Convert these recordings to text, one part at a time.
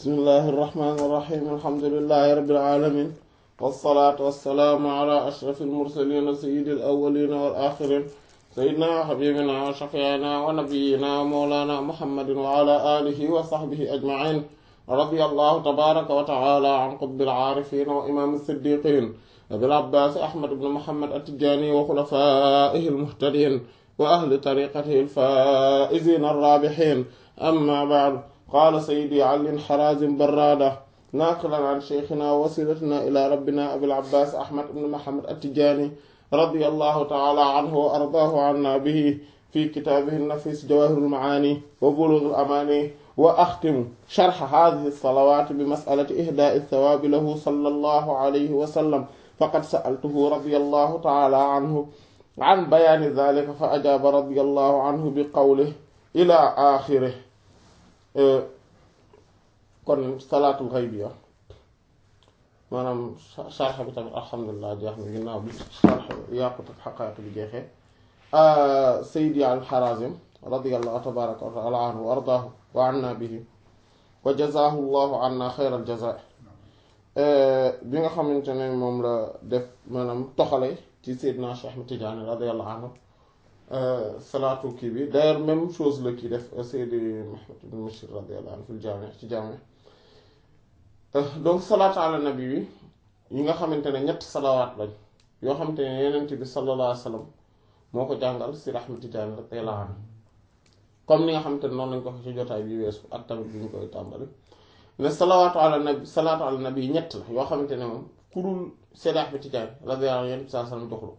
bismillahi irrahmani irrahim alhamdulilahi rabbil alamin wassalaatu wassalaamu ala ashrafil mursalin sayyidil awwalin wal axirin sayyidina wa habibina wa shafiina wa nabiyina wa mawlana muhammadin wa ala alihi wa sahbihi ajmain radiyallahu tabaraka wa taala an qutbil aarifin wa imam siddiqin abil abbas ahmad ibn muhammad at-tijani wa xulafaihi almuhtadin wa ahli tariqatihi alfaizin arrabihin amma ba'd qaala sayyidi ali harazim barrada naaqilan an sheykhina wasilatina ila rabbina abil abbas ahmad ibn muhammad at-tijani radiyallahu ta'ala anhu wa ardaahu anna bihi fi kitaabihi an-nafis jawahirul maani wa bulughul amani wa axtimu sharha haadihi as-salawaat bi mas'alati ihdaa'i ath-thawaabi lahu sallallahu alayhi wa sallam faqad sa'altuhu radiyallahu ta'ala anhu an bayaani dhaalika fa ajaaba radiyallahu anhu bi qawlihi ila aaxirihi kon salaatul xaybiya maanaam sharx bi tamit alhamdulilah jeex na ginnaaw bi sharx yaqut ak xaqaayiq bi jeexee Seydi al-Harazim radiyallahu tabaraka wa taala anhu wa ardaahu wa anna bihi wa jazaahu llahu anna xayral jazaa bi nga xamante ne moom la def maanaam toxale ci Seydina Cheikh Ahmed Tidiane radiyallahu anhu salaatu kii bi d'ailleurs même chose la kii def Seydi Mahmoud ibn Mashir radiyallahu anhu fil jaami ci jaami donc salaatu ala nabi bi yi nga xamante ne ñett salawaat lañ yoo xamante ne yenent bi sallallahu alayhi wa sallam moo ko jàngal Seydi Ahmed Tidiane radiyallahu anhu comme ni nga xamante ne noonu lañ ko wax ci jotaay bi weesu ak tamit bi ñu koy tàmbali ne salawaatu ala nabi salaatu ala nabi ñett la yoo xamante ne moom ku dul Seydi Ahmed Tidiane radiyallahu anhu yenent bi sallallahu alayhi wa sallam joxul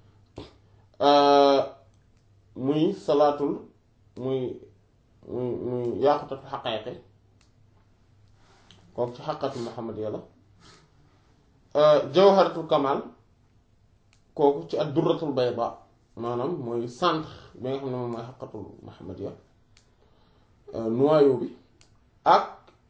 ko muy salaatul muy muy muy yaaqutul xaqaayiqi kooku ci xaqatu Muhammad yàlla jawharatul kamal kooku ci ak durratul bayda maanaam mooy centre bi nga xam ne moom mooy xaqatul Muhammad ya noyau bi ak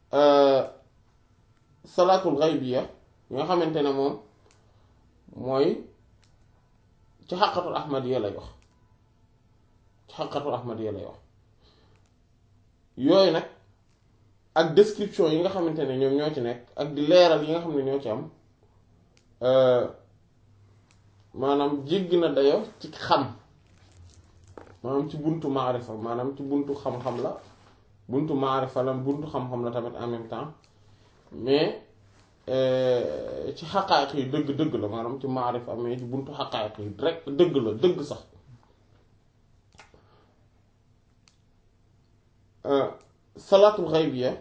salaatul xaybiya yi nga xamante ne moom mooy ci xaqatul ahmadiya lay wax ci xaqatul ahmadiya lay wax yooyu nag ak description yi nga xamante ne ñoom ñoo ci nekk ak di leeral yi nga xam ne ñoo ci am maanaam jéggi na dayo ci xam maanaam ci buntu maarifa maanaam ci buntu xam-xam la buntu maarifa la buntu xam-xam la tamit en même temps mais ci xaqaayiq yi dëgg-dëgg la maanaam ci maarifa mais ci buntu xaqaayiq yi rek dëgg la dëgg sax salaatul xaybiya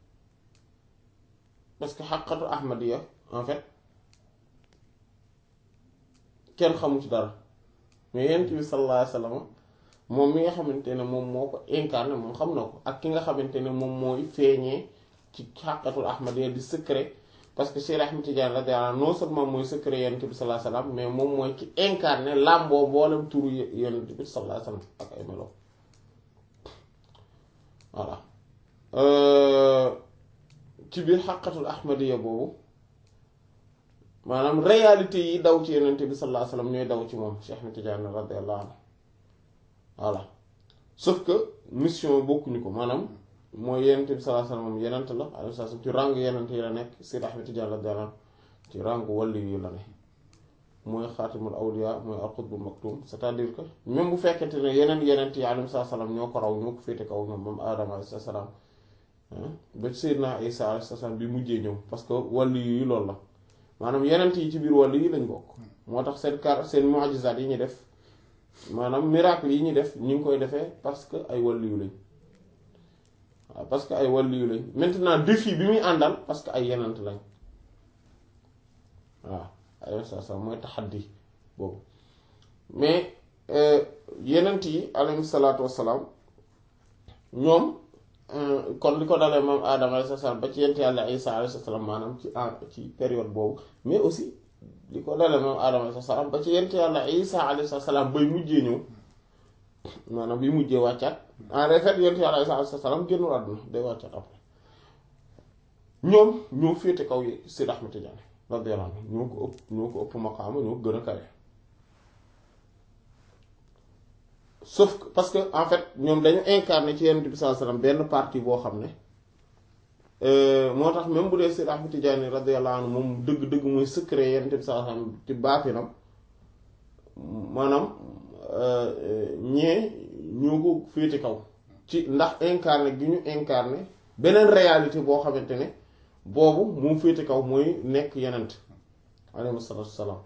parce que xaqatu ahmadiya en fait kenn xamu ci dara mais yent bi sallallahu alayhi wasallam moom mi nga xamante ne moom moo ko incarné moom xam na ko ak ki nga xamante ne moom mooy feeñee ci xaqatul ahmadiya di secret parce que Cheikh Ahmed Tidiane radiyallahu anhu non seulement mooy secret yent bi sallallahu alayhi wasallam mais moom mooy ki incarné làmboo boolem turu yent bi sallallahu alayhi wasallam ak ay melo voilà ci biir xaqatul ahmadiya boobu maanaam réalité yi daw ci yenente bi sallallahu alayhi wasallam ñooy daw ci moom Cheikh Ahmed Tidiane radiyallahu anhu voilà sauf que mission bokkuñu ko maanaam mooy yenente bi sallallahu alayhi wasallam moom yenent la alayhi wasallam ci rang yenent yi la nekk Seydi Ahmed Tidiane radiyallahu anhu ci rang wàllu yi la ne mooy xaatimul awliya mooy al-qutbul maktum c'est-à-dire que même bu fekkente ne yeneen yenent yi alayhi salaam ñoo ko raw ñoo ko féete kaw ñoom moom Aadama alayhi salaam ba Seydina Isa alayhi salaam bi mujjee ñëw parce que wàllu yi loolu la maanaam yenent yi ci biir wàllu yi lañ bokk moo tax seen kar seen mu'jizaat yi ñu def maanaam miracle yi ñu def ñu ngi koy defee parce que ay wàllu yu lañ waaw parce que ay wàllu yu lañ maintenant défi bi muy àndal parce que ay yenent lañ waaw alayhi salaam mooy taxaddi boobu mais yenent yi alayhi salaatu wassalaam ñoom kon li ko dalee moom aadama alayhi salaam ba ci yent yàlla isa alayhi salaam maanaam ci ci période boobu mais aussi li ko dalee moom aadama alayhi salaam ba ci yent yàlla isa alayhi salaam bay mujjee ñëw maanaam bi mujjee wàccaat en fait yent yàlla isa alayhi salaam génnul àdduna day wàccaat après ñoom ñoo féete kaw yi Seydi Ahmed Tidiane radiyallahu anhu ñoo ko ëpp ñoo ko ëpp maqaama ñoo ko gën a kawe sauf que parce que en fait ñoom dañu incarné ci Yonent bi sallallahu alayhi wasallam benn partie boo xam ne moo tax même bu dee Seydi Ahmad Tijaani radiyallahu anhu moom dëgg-dëgg mooy secret Yonent bi sallallahu alayhi wasallam ci baatinam maanaam ñee ñoo ko féete kaw ci ndax incarné gi ñu incarné beneen réalité boo xamante ne boobu moom féete kaw mooy nekk Yonent alayhi salaatu wassalaam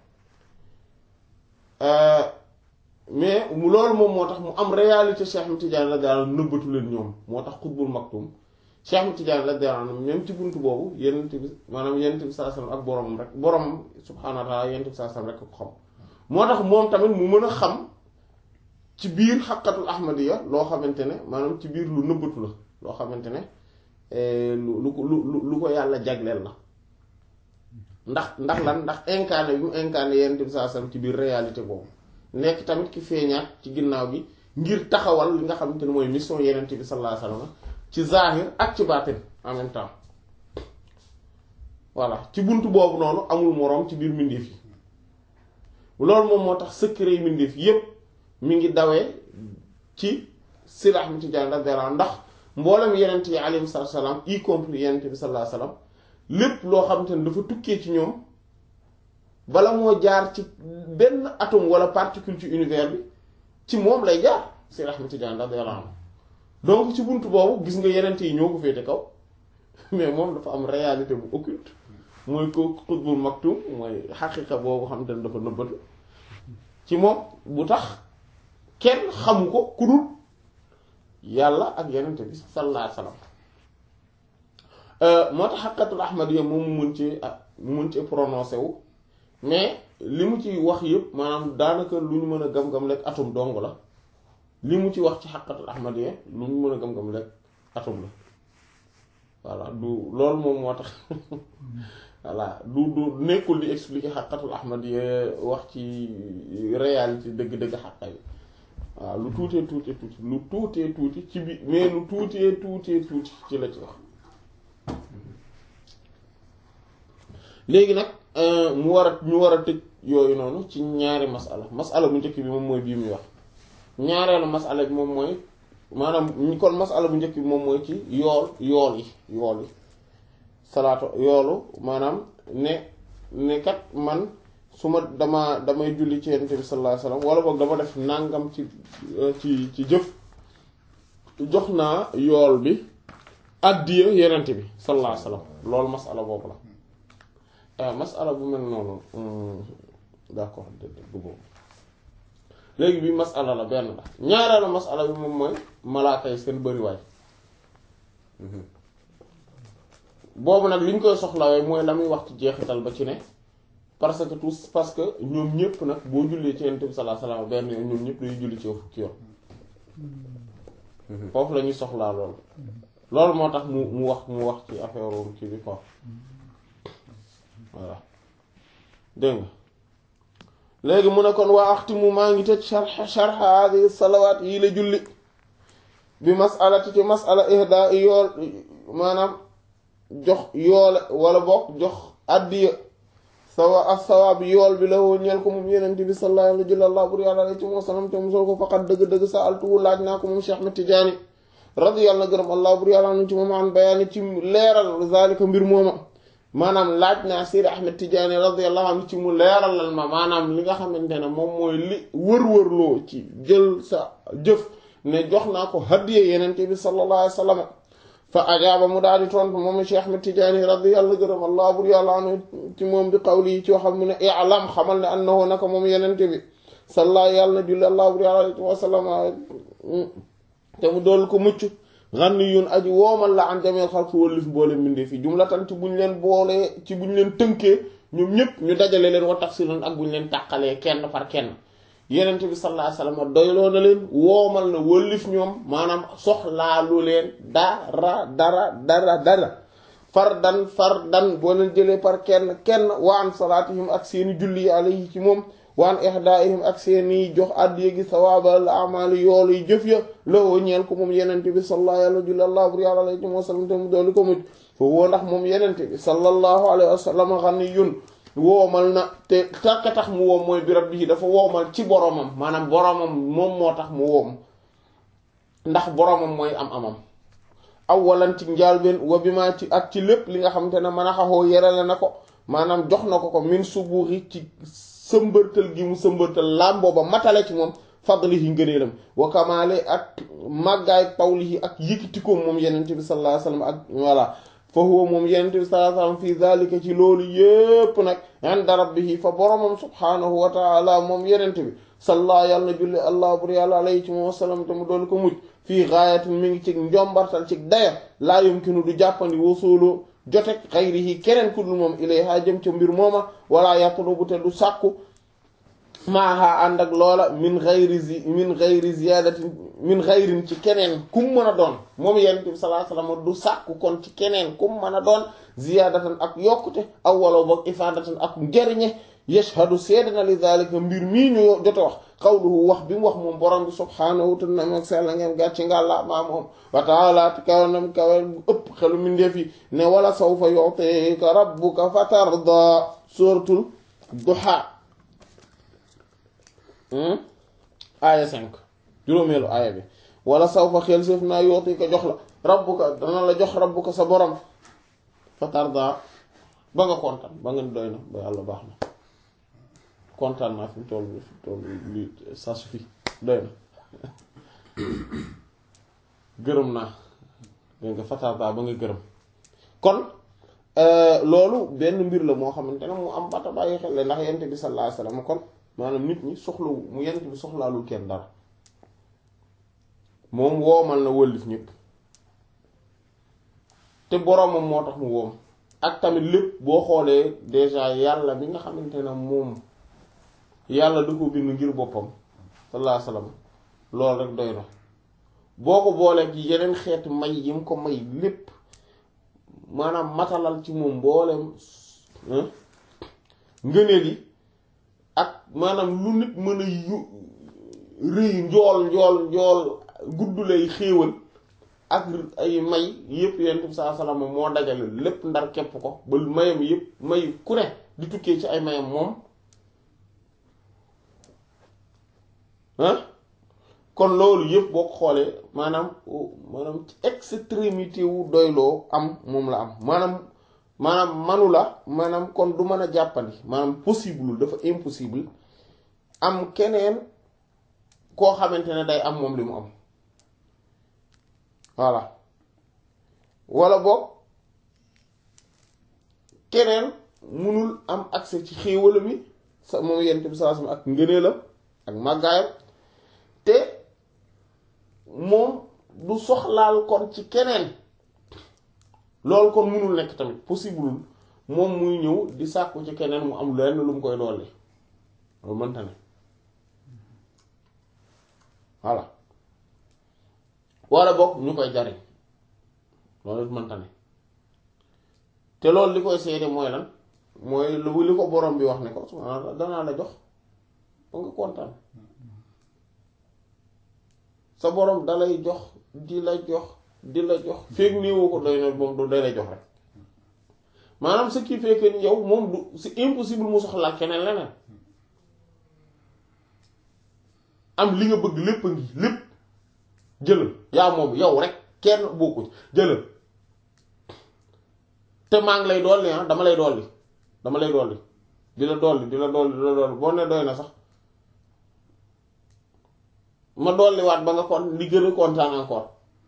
mais loolu moom moo tax mu am réalité Cheikh Ahmad Tidiane radiyallahu anhu nëbbatu leen ñoom moo tax xutbul maktum Cheikh Ahmad Tidiane radiyallahu anhu même ci buntu boobu yenent bi maanaam yenent bi sallallahu alayhi wasallam ak boromam rek borom subhaanahu wa ta'ala yenent bi sallallahu alayhi wasallam rek ko xam moo tax moom tamit mu mën a xam ci biir xaqatul ahmadiya loo xamante ne maanaam ci biir lu nëbbatu la loo xamante ne lu lu lu lu ko yàlla jagleel la ndax ndax lan ndax incarné bi mu incarné yenent bi sallallahu alayhi wasallam ci biir réalité boobu nekk tamit ki feeñaat ci ginnaaw gi ngir taxawal li nga xamante ne mooy mission yenent bi sallallahu alayhi wasallam ci zahir ak ci baatin en même temps voilà ci buntu boobu noonu amul moroom ci biir mbindeef yi loolu moom moo tax secret yi mbindeef yépp mi ngi dawee ci Seydi Ahmad Tidiane radiyallahu anhu ndax mboolem yenent yi alayhi salaam y compris yenent bi sallallahu alayhi wasallam lépp loo xamante ne dafa tukkee ci ñoom bala moo jaar ci benn atome wala particule ci univers bi ci moom lay jaar Seydi Ahmad Tidiane radiyallahu anhu donc ci buntu boobu gis nga yenente yi ñoo ko féete kaw mais moom dafa am réalité bu occulte mooy ko xutbul maktum mooy xaqiqa boobu xam te ne dafa nëbbatu ci moom bu tax kenn xamu ko ku dul yàlla ak yenente bi sallallahu alayhi wasallam moo tax xaqatul ahmadiyya moom mu mun ci mu mun ci prononcé wu mais li mu ci wax yëpp maanaam daanaka lu ñu mën a gam-gam lekk atum dong la li mu ci wax ci xaqatul ahmadiyya lu ñu mën a gam-gam lekk atum la voilà du loolu moom moo tax voilà du du nekkul di expliquer xaqatul ahmadiyya wax ci réalité dëgg-dëgg xaqa yi waaw lu tuutee tuutee tuuti lu tuutee tuuti ci bi mais lu tuutee tuutee tuuti ci la ci wax léegi nag mu war a ñu war a tëj yooyu noonu ci ñaari masala masala bu njëkk bi moom mooy bii muy wax ñaareelu masala bi moom mooy maanaam kon masala bu njëkk bi moom mooy ci yool yool yi yool yi salaatu yoolu maanaam ne ne kat man su ma dama damay julli ci yonent bi sallallahu alayhi wasallam wala boog dama def nàngam ci ci ci jëf jox naa yool bi addiya yonent bi sallallahu alayhi wasallam loolu masala boobu la masala bu mel noonu d'accord bu boobu léegi bi masala la benn la ñaareelu masala bi moom mooy malaaka yi seen bëriwaay boobu nag li ñu koy soxlawee mooy la muy wax ci jeexital ba ci ne parce que tous parce que ñoom ñëpp nag boo jullee ci Yonent bi sallallahu alayhi wasallam benn yoon ñoom ñëpp dañuy julli ci yow fukki yoon foofu la ñuy soxlaa loolu loolu moo tax mu mu wax mu wax ci affaire kii bi quoi voilà dégg nga léegi mu ne kon waa axtimu maa ngi tëj sharh sharh hadi salawaat yii la julli bi masalati ci masala ihda i yool maanaam jox yoole wala bokk jox addiya sawa ak sawaab yool bi la woo ñeel ko moom yenente bi sallallahu alayhi wa sallam bur yàlla ci moo sanam te musal ko faqat dëgg-dëgg sa altuwu laaj naa ko moom Cheikh Ahmed Tidiane radiyallahu na gërëm allah bur yàlla nu ci moom an bayaani ci leeral zalika mbir mooma maanaam laaj naa Seydi Ahmed Tidiane radiyallahu anhu ci mu leeralal ma maanaam li nga xamante ne moom mooy li wër-wërloo ci jël sa jëf ne jox naa ko hadiya yenente bi sallallahu alayhi wa sallam fa ajaaba mu daal di tontu moom Cheikh Ahmed Tidiane radiyallahu gërëm allah bur yàlla anhu ci moom bi qawli yi ci waxam mu ne i'lam xamal ne annahu naka moom yenente bi salla yàlla na julli allah bur yàlla alayhi wa sallam te mu dool ko mucc ghaniyun aji woomal la an jameel xalqi wëllif boole mbindee fi jumlatan ci buñ leen boolee ci buñ leen tënkee ñoom ñëpp ñu dajale leen wa tafsilan ak buñ leen tàqalee kenn par kenn yenente bi sallallahu alayhi wasallam doyloo na leen woomal na wëllif ñoom maanaam soxlaalu leen dara dara dara dara fardan fardan boo leen jëlee par kenn kenn wa an salaatihim ak seeni julli yi alayhi ci moom waan ihdaihim ak seeni jox àddiya gi sawaabal amali yoolu yi jëf ya lawoo ñeel ko moom yenente bi sallallahu alayhi wa sallam bur yàlla alayhi wa sallam te mu doolu ko mucc foofu woo ndax moom yenente bi sallallahu alayhi wa sallam ghaniyun woomal na te takka tax mu woom mooy bi rabbihi dafa woomal ci boromam maanaam boromam moom moo tax mu woom ndax boromam mooy am amam awalan ci njaalbeen wa bi ma ci ak ci lépp li nga xamante ne mën a xaxoo yerale na ko maanaam jox na ko ko min subuuri ci sëmbërtal gi mu sëmbërtal làmboo ba matale ci moom fadlihi ngëneelam wa kamaale ak màggaay pawlihi ak yëkkitikoom moom yenente bi sallallahu alayhi wasallam ak voilà fa huwa moom yenente bi sallallahu alayhi wasallam fii zalika ci loolu yépp nag inda rabbihi fa boromam subhaanahu wa taala moom yenente bi salla yàlla na julli allah bur yàlla alayhi ci moom wasallam te mu doon ko mujj fii gaayatin mi ngi ci njombartal ci daya laa yumkinu du jàppandi wasuulu jotek xayrihi keneen ku dul moom ilayha jëm ca mbir mooma wala yatlubu te du sàkku maaha ànd ak loola min xayri zi min xayri ziyadatin min xayrin ci keneen kum mën a doon moom yonent bi sallallahu alayhi wasallam du sàkku kon ci keneen kum mën a doon ziyadatan ak yokkute aw wala boog ifadatan ak njariñe yashhadu seede na li zalika mbir mii ñu jote wax qawluhu wax bi mu wax moom borom bi subhaanahu te nam ak sella ngeen gàcci ngàlla maa moom wa taala ti kaw nam kawe ëpp xelu mindeef yi ne wala sawfa yu'tika rabbuka fatarda suratul duha aaya 5 juróomeelu aaya bi wala sawfa xel séef naa yu'tika jox la rabbuka dana la jox rabbuka sa borom fatarda ba nga kontaan ba nga doy na ba yàlla baax na kontaan naa fi mu toll fi mu toll lii ça suffit doy na gërëm naa dégg nga fatarda ba nga gërëm kon loolu benn mbir la moo xamante ne mu am bata bàyyi xel la ndax yent bi sallallahu alayhi wasallam kon maanaam nit ñi soxlawu mu yent bi soxlaalul kenn dara moom woomal na wëllif ñëpp te boroomam moo tax mu woom ak tamit lépp boo xoolee déjà yàlla bi nga xamante ne moom yàlla da ko bind ngir boppam sallallahu alayhi wasallam loolu rek doy na boo ko boolee ci yeneen xeeti may yi mu ko may lépp maanaam matalal ci moom mbooleem ngëneel yi ak maanaam lu nit mën a yu rëy njool njool njool gudd lay xéewal ak ay may yépp yonent bi sallallahu alayhi wasallam moo dajale lépp ndar képp ko ba mayam yépp may ku ne di tukkee ci ay mayam moom ah kon loolu yëpp boo ko xoolee maanaam maanaam ci extrémité wu doyloo am moom la am maanaam maanaam manu la maanaam kon du mën a jàppandi maanaam possible dafa impossible am keneen koo xamante ne day am moom li mu am voilà wala boog keneen munul am accès ci xéewalam yi sa moom yent bi sallallahu alayhi wasallam ak ngëneelam ak màggaayam te moom du soxlaal kon ci keneen loolu kon munul nekk tamit possible moom muy ñëw di sàkku ci keneen mu am lenn lu mu koy dolli loolu mënta ne voilà wala bokk ñu koy jariñ loolu mënta ne te loolu li koy seede mooy lan mooy lu li ko borom bi wax ne ko subhaanahu danaa la jox ba nga kontaan sa borom dalay jox di la jox di la jox feeg néewoo ko doy na moom du day lay jox rek maanaam ce qui fait que yow moom du c'est impossible mu soxlaal keneen leneen am li nga bëgg lépp a ngi lépp jëlal yaa moom yow rek kenn bokku jëlal te maa ngi lay dolli ah dama lay dolli dama lay dolli di la dolli di la dolli di la dolli boo ne doy na sax ma dolliwaat ba nga kon li gën a kontaan encore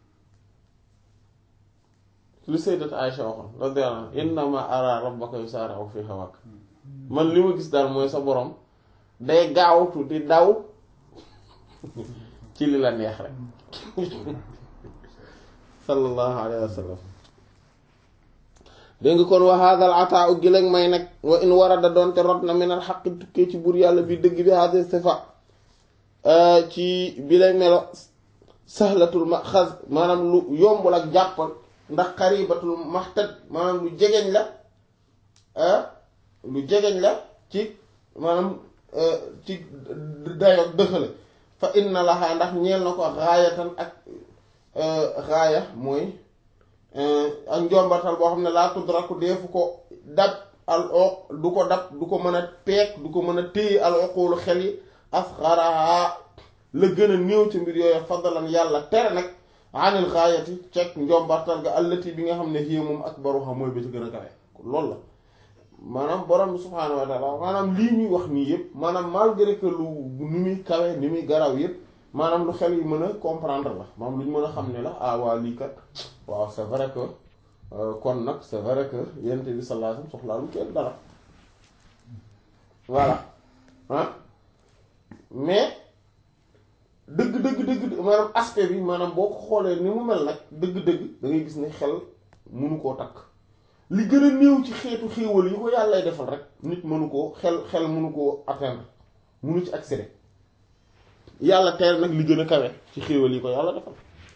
lu sayyidat Aïcha waxoon radiyallahu anha innama ara rabbaka yusari'u fi hawak man li ma gis daal mooy sa borom day gaawtu di daw ci li la neex rek sallallahu alayhi wa sallam dégg nga kon wa hadal ataa u giléeg may nag wa in warada doonte rot na minal xaq tukkee ci buur yàlla bi dëgg bi hadi sifa ci bi lay melo sahlatul maxaz maanaam lu yombul ak jàppal ndax xaribatul maxtad maanaam lu jegeñ la lu jegeñ la ci maanaam ci dayo dëxale fa inna laha ndax ñeel na ko raayatan ak raaya mooy ak njombatal boo xam ne laa tudraku deefu ko dab al oq du ko dab du ko mën a peek du ko mën a téye al oqulu xel yi asxaraha la gën a néew ci mbir yooyu faddalan yàlla tere nag anil xaayati cek njombartal ga allati bi nga xam ne fii moom ak baruxa mooy ba ci gën a kawe loolu la maanaam borom bi subhaanahu wa taala maanaam lii ñuy wax nii yëpp maanaam malgré que lu ni muy kawe ni muy garaw yëpp maanaam lu xel yi mën a comprendre la maanaam lu ñu mën a xam ne la ah waa lii kat waaw c'est vrai que kon nag c'est vrai que yonent bi sallallahu alayhi wasallam soxlaalu kenn dara voilà ah mais dëgg dëgg dëgg maanaam aspect bi maanaam boo ko xoolee ni mu mel nag dëgg-dëgg da ngay gis ne xel mënu koo takk li gën a néew ci xeetu xéewal yi ko yàllay defal rek nit mënu koo xel xel mënu koo atteindre mënu ci accéder yàlla teel nag li gën a kawe ci xéewal yi ko yàlla defal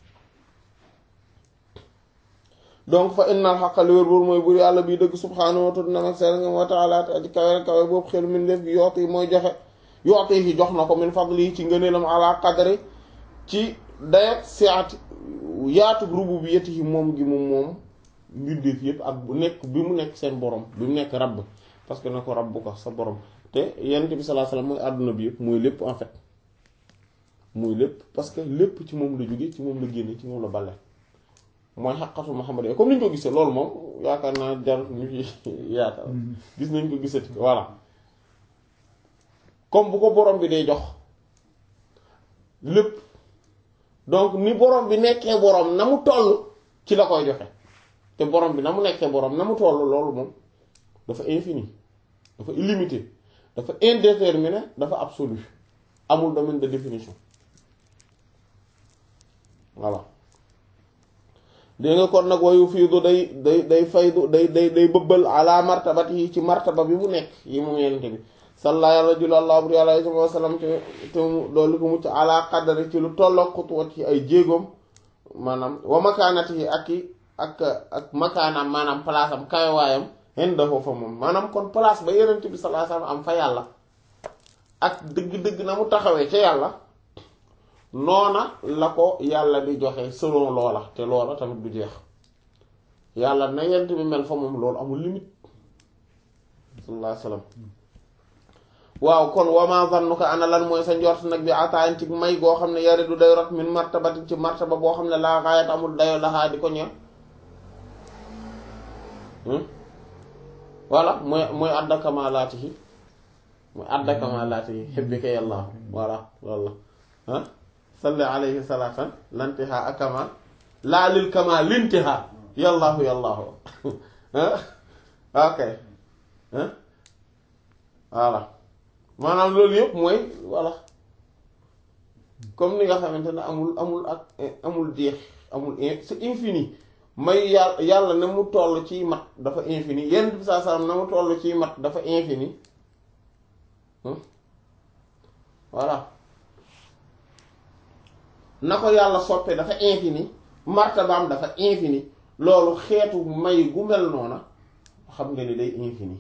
donc fa innal xaqa li wér boor mooy bur yàlla bii dëgg subhaanahu wa ta'ala seen nga wa ta'ala te aji kawe kawe boobu xel min def gi yoot yi mooy joxe yoot yi jox na ko min fadli ci ngëneelam ala qadri ci dayat siati yaatu rububiyyati moom gi moom moom mbindeef yëpp ak bu nekk bi mu nekk seen borom bi mu nekk rabb parce que na ko rabb ko sa borom te yonent bi sallallahu alayhi wasallam mooy àdduna bi yëpp mooy lépp en fait mooy lépp parce que lépp ci moom la jóge ci moom la génne ci moom la balle mooy xaqatu Muhammad comme ni ñu ko gisee loolu moom yaakaar naa jar ñu fi yaakaar gis nañ ko gisati voilà comme bu ko borom bi day jox lépp donc ni borom bi nekkee borom na mu toll ci la koy joxe te borom bi na mu nekkee borom na mu toll loolu moom dafa infini dafa illimité dafa indéterminé dafa absolu amul domaine de définition voilà dégg nga kon nag wayu fiidu day day day faydu day day day bëbbal ala martabat yi ci martaba bi mu nekk yi moom yenente bi salla yàlla julallah bur yàlla sallallahu alayhi wasallam te te mu doolu ko mucc ala qadari ci lu tolloog xutuwat yi ay jéegoom maanaam wa makaanati yi ak i ak ak makaanaam maanaam place am kawewaayam hen dafoo fa moom maanaam kon place ba yenente bi sallallahu alayhi wasallam am fa yàlla ak dëgg-dëgg na mu taxawee ca yàlla noona la ko yàlla di joxe selon loola te loola tamit du jeex yàlla na yent bi mel fa moom loolu amul limite sallallahu alayhi wasallam waaw kon wama zannuka ana lan mooy sa njort nag bi ataan ci may goo xam ne yari du day rot min martabati ci martaba boo xam ne laa xaayat amul dayo laxaa di ko ñeel voilà mooy mooy adda kamalaatihi mooy adda kamalaatihi hibbika yàlla voilà walla ah salli alayhi salatan lantiha akamal laa lil kamal lintiha yallaahu yallaahu ok voilà maanaam loolu yëpp mooy voilà comme ni nga xamante ne amul amul ak amul jeex amul c'est infini may yàlla yàlla na mu toll ci mat dafa infini yenn bi saa salaam na mu toll ci mat dafa infini voilà na ko yàlla soppe dafa infini martabaam dafa infini loolu xeetu may gu mel noona xam nga ni day infini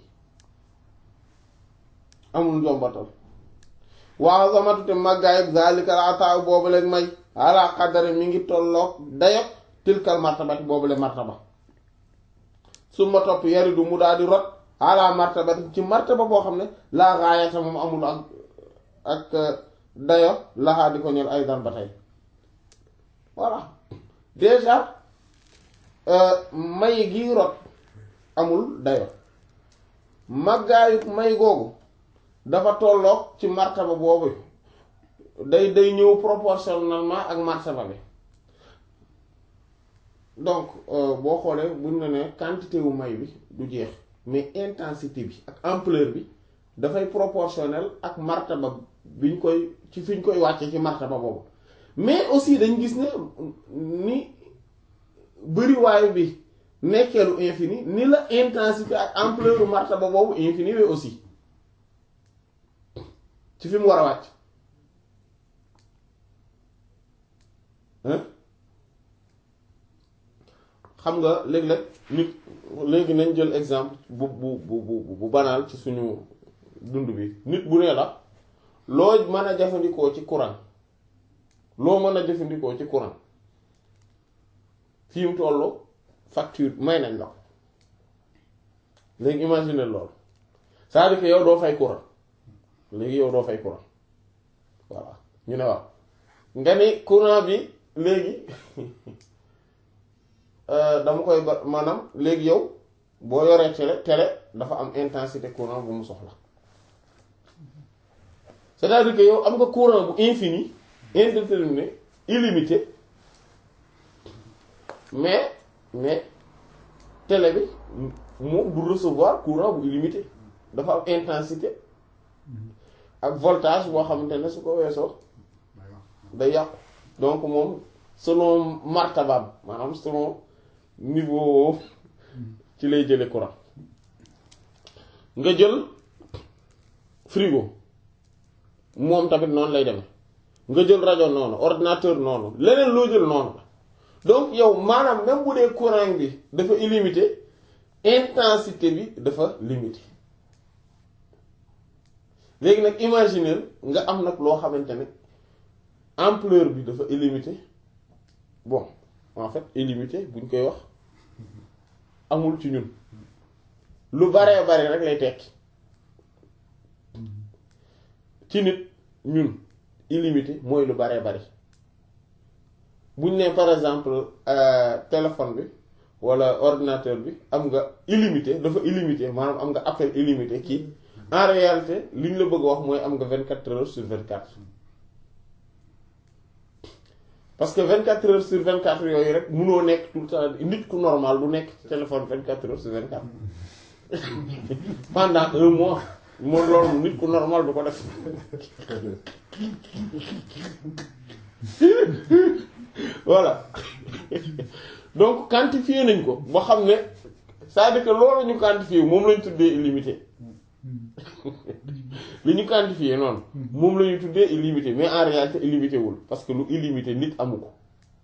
amul njombatal waaw samatu te màggaayub zalikal ataaw boobu leen may ala qadari mi ngi tolloog dayog tilkal martabati boobu leen martaba su ma topp yaridu mu daal di rot ala martabati ci martaba boo xam ne laa gaayata moom amul ak ak dayo laxaa di ko ñël ay dan ba tey voilà déjà may gi rot amul dayo màggaayu may googu dafa tolloog ci martaba boobu day day ñëw proportionnellement ak martaba bi donc boo xoolee buñ ne ne quantité wu may bi du jeex mais intensité bi ak ampleur bi dafay proportionnel ak martaba biñ koy ci fiñ koy wàcce ci martaba boobu mais aussi dañ gis ne ni bëriwaay bi nekkeelu infini ni la intensité ak ampleur martaba boobu infini we aussi ci fi mu war a wàcc xam nga léeg-léeg nit léegi nañ jël exemple bu bu bu bu bu banaal ci suñu dund bi nit bu nee la loo mën a jëfandikoo ci courant loo mën a jëfandikoo ci courant fi mu tollu facture may nañ la léegi imagine loolu c'est-à-dire que yow doo fay courant léegi yow doo fay courant voilà ñu ne waaw nga ni courant bi léegi dama koy ba maanaam léegi yow boo yoree télé télé dafa am intensité courant bu mu soxla c'est-à-dire que yow am nga courant bu infini indéterminé illimité mais mais télé bi moom du recevoir courant bu illimité dafa am intensité ak voltage boo xamante ne su ko weesoo day yàqu donc moom selon martabam maanaam selon niveau ci lay jële courant nga jël frigo moom tamit noonu lay demee nga jël rajo noonu ordinateur noonu leneen loo jël noonu la donc yow maanaam même bu dee courant bi dafa illimité intensité bi dafa limité léegi nag imaginer nga am nag loo xamante ne ampleur bi dafa illimité bon en fait illimité buñ koy wax amul ci ñun lu baree bari rek lay tekki ci nit ñun illimité mooy lu baree bari buñ ne par exemple téléphone bi walla ordinateur bi am nga illimité dafa illimité maanaam am nga appel illimité kii en réalité li ñu la bëgg a wax mooy am nga vingt quatre heures sur vingt quatre parce que vingt quatre heures sur vingt quatre yooyu rek munoo nekk tout le temps nit ku normal du nekk ci téléphone vingt quatre heures sur vingt quatre pendant un mois moo loolu nit ku normal du ko def voilà donc quantifier nañ ko ba xam ne c'est-à-dire que loolu ñu quantifier moom lañ tuddee illimité li ñu quantifier noonu moom la ñu tuddee illimité mais en réalité illimité wul parce que lu illimité nit amu ko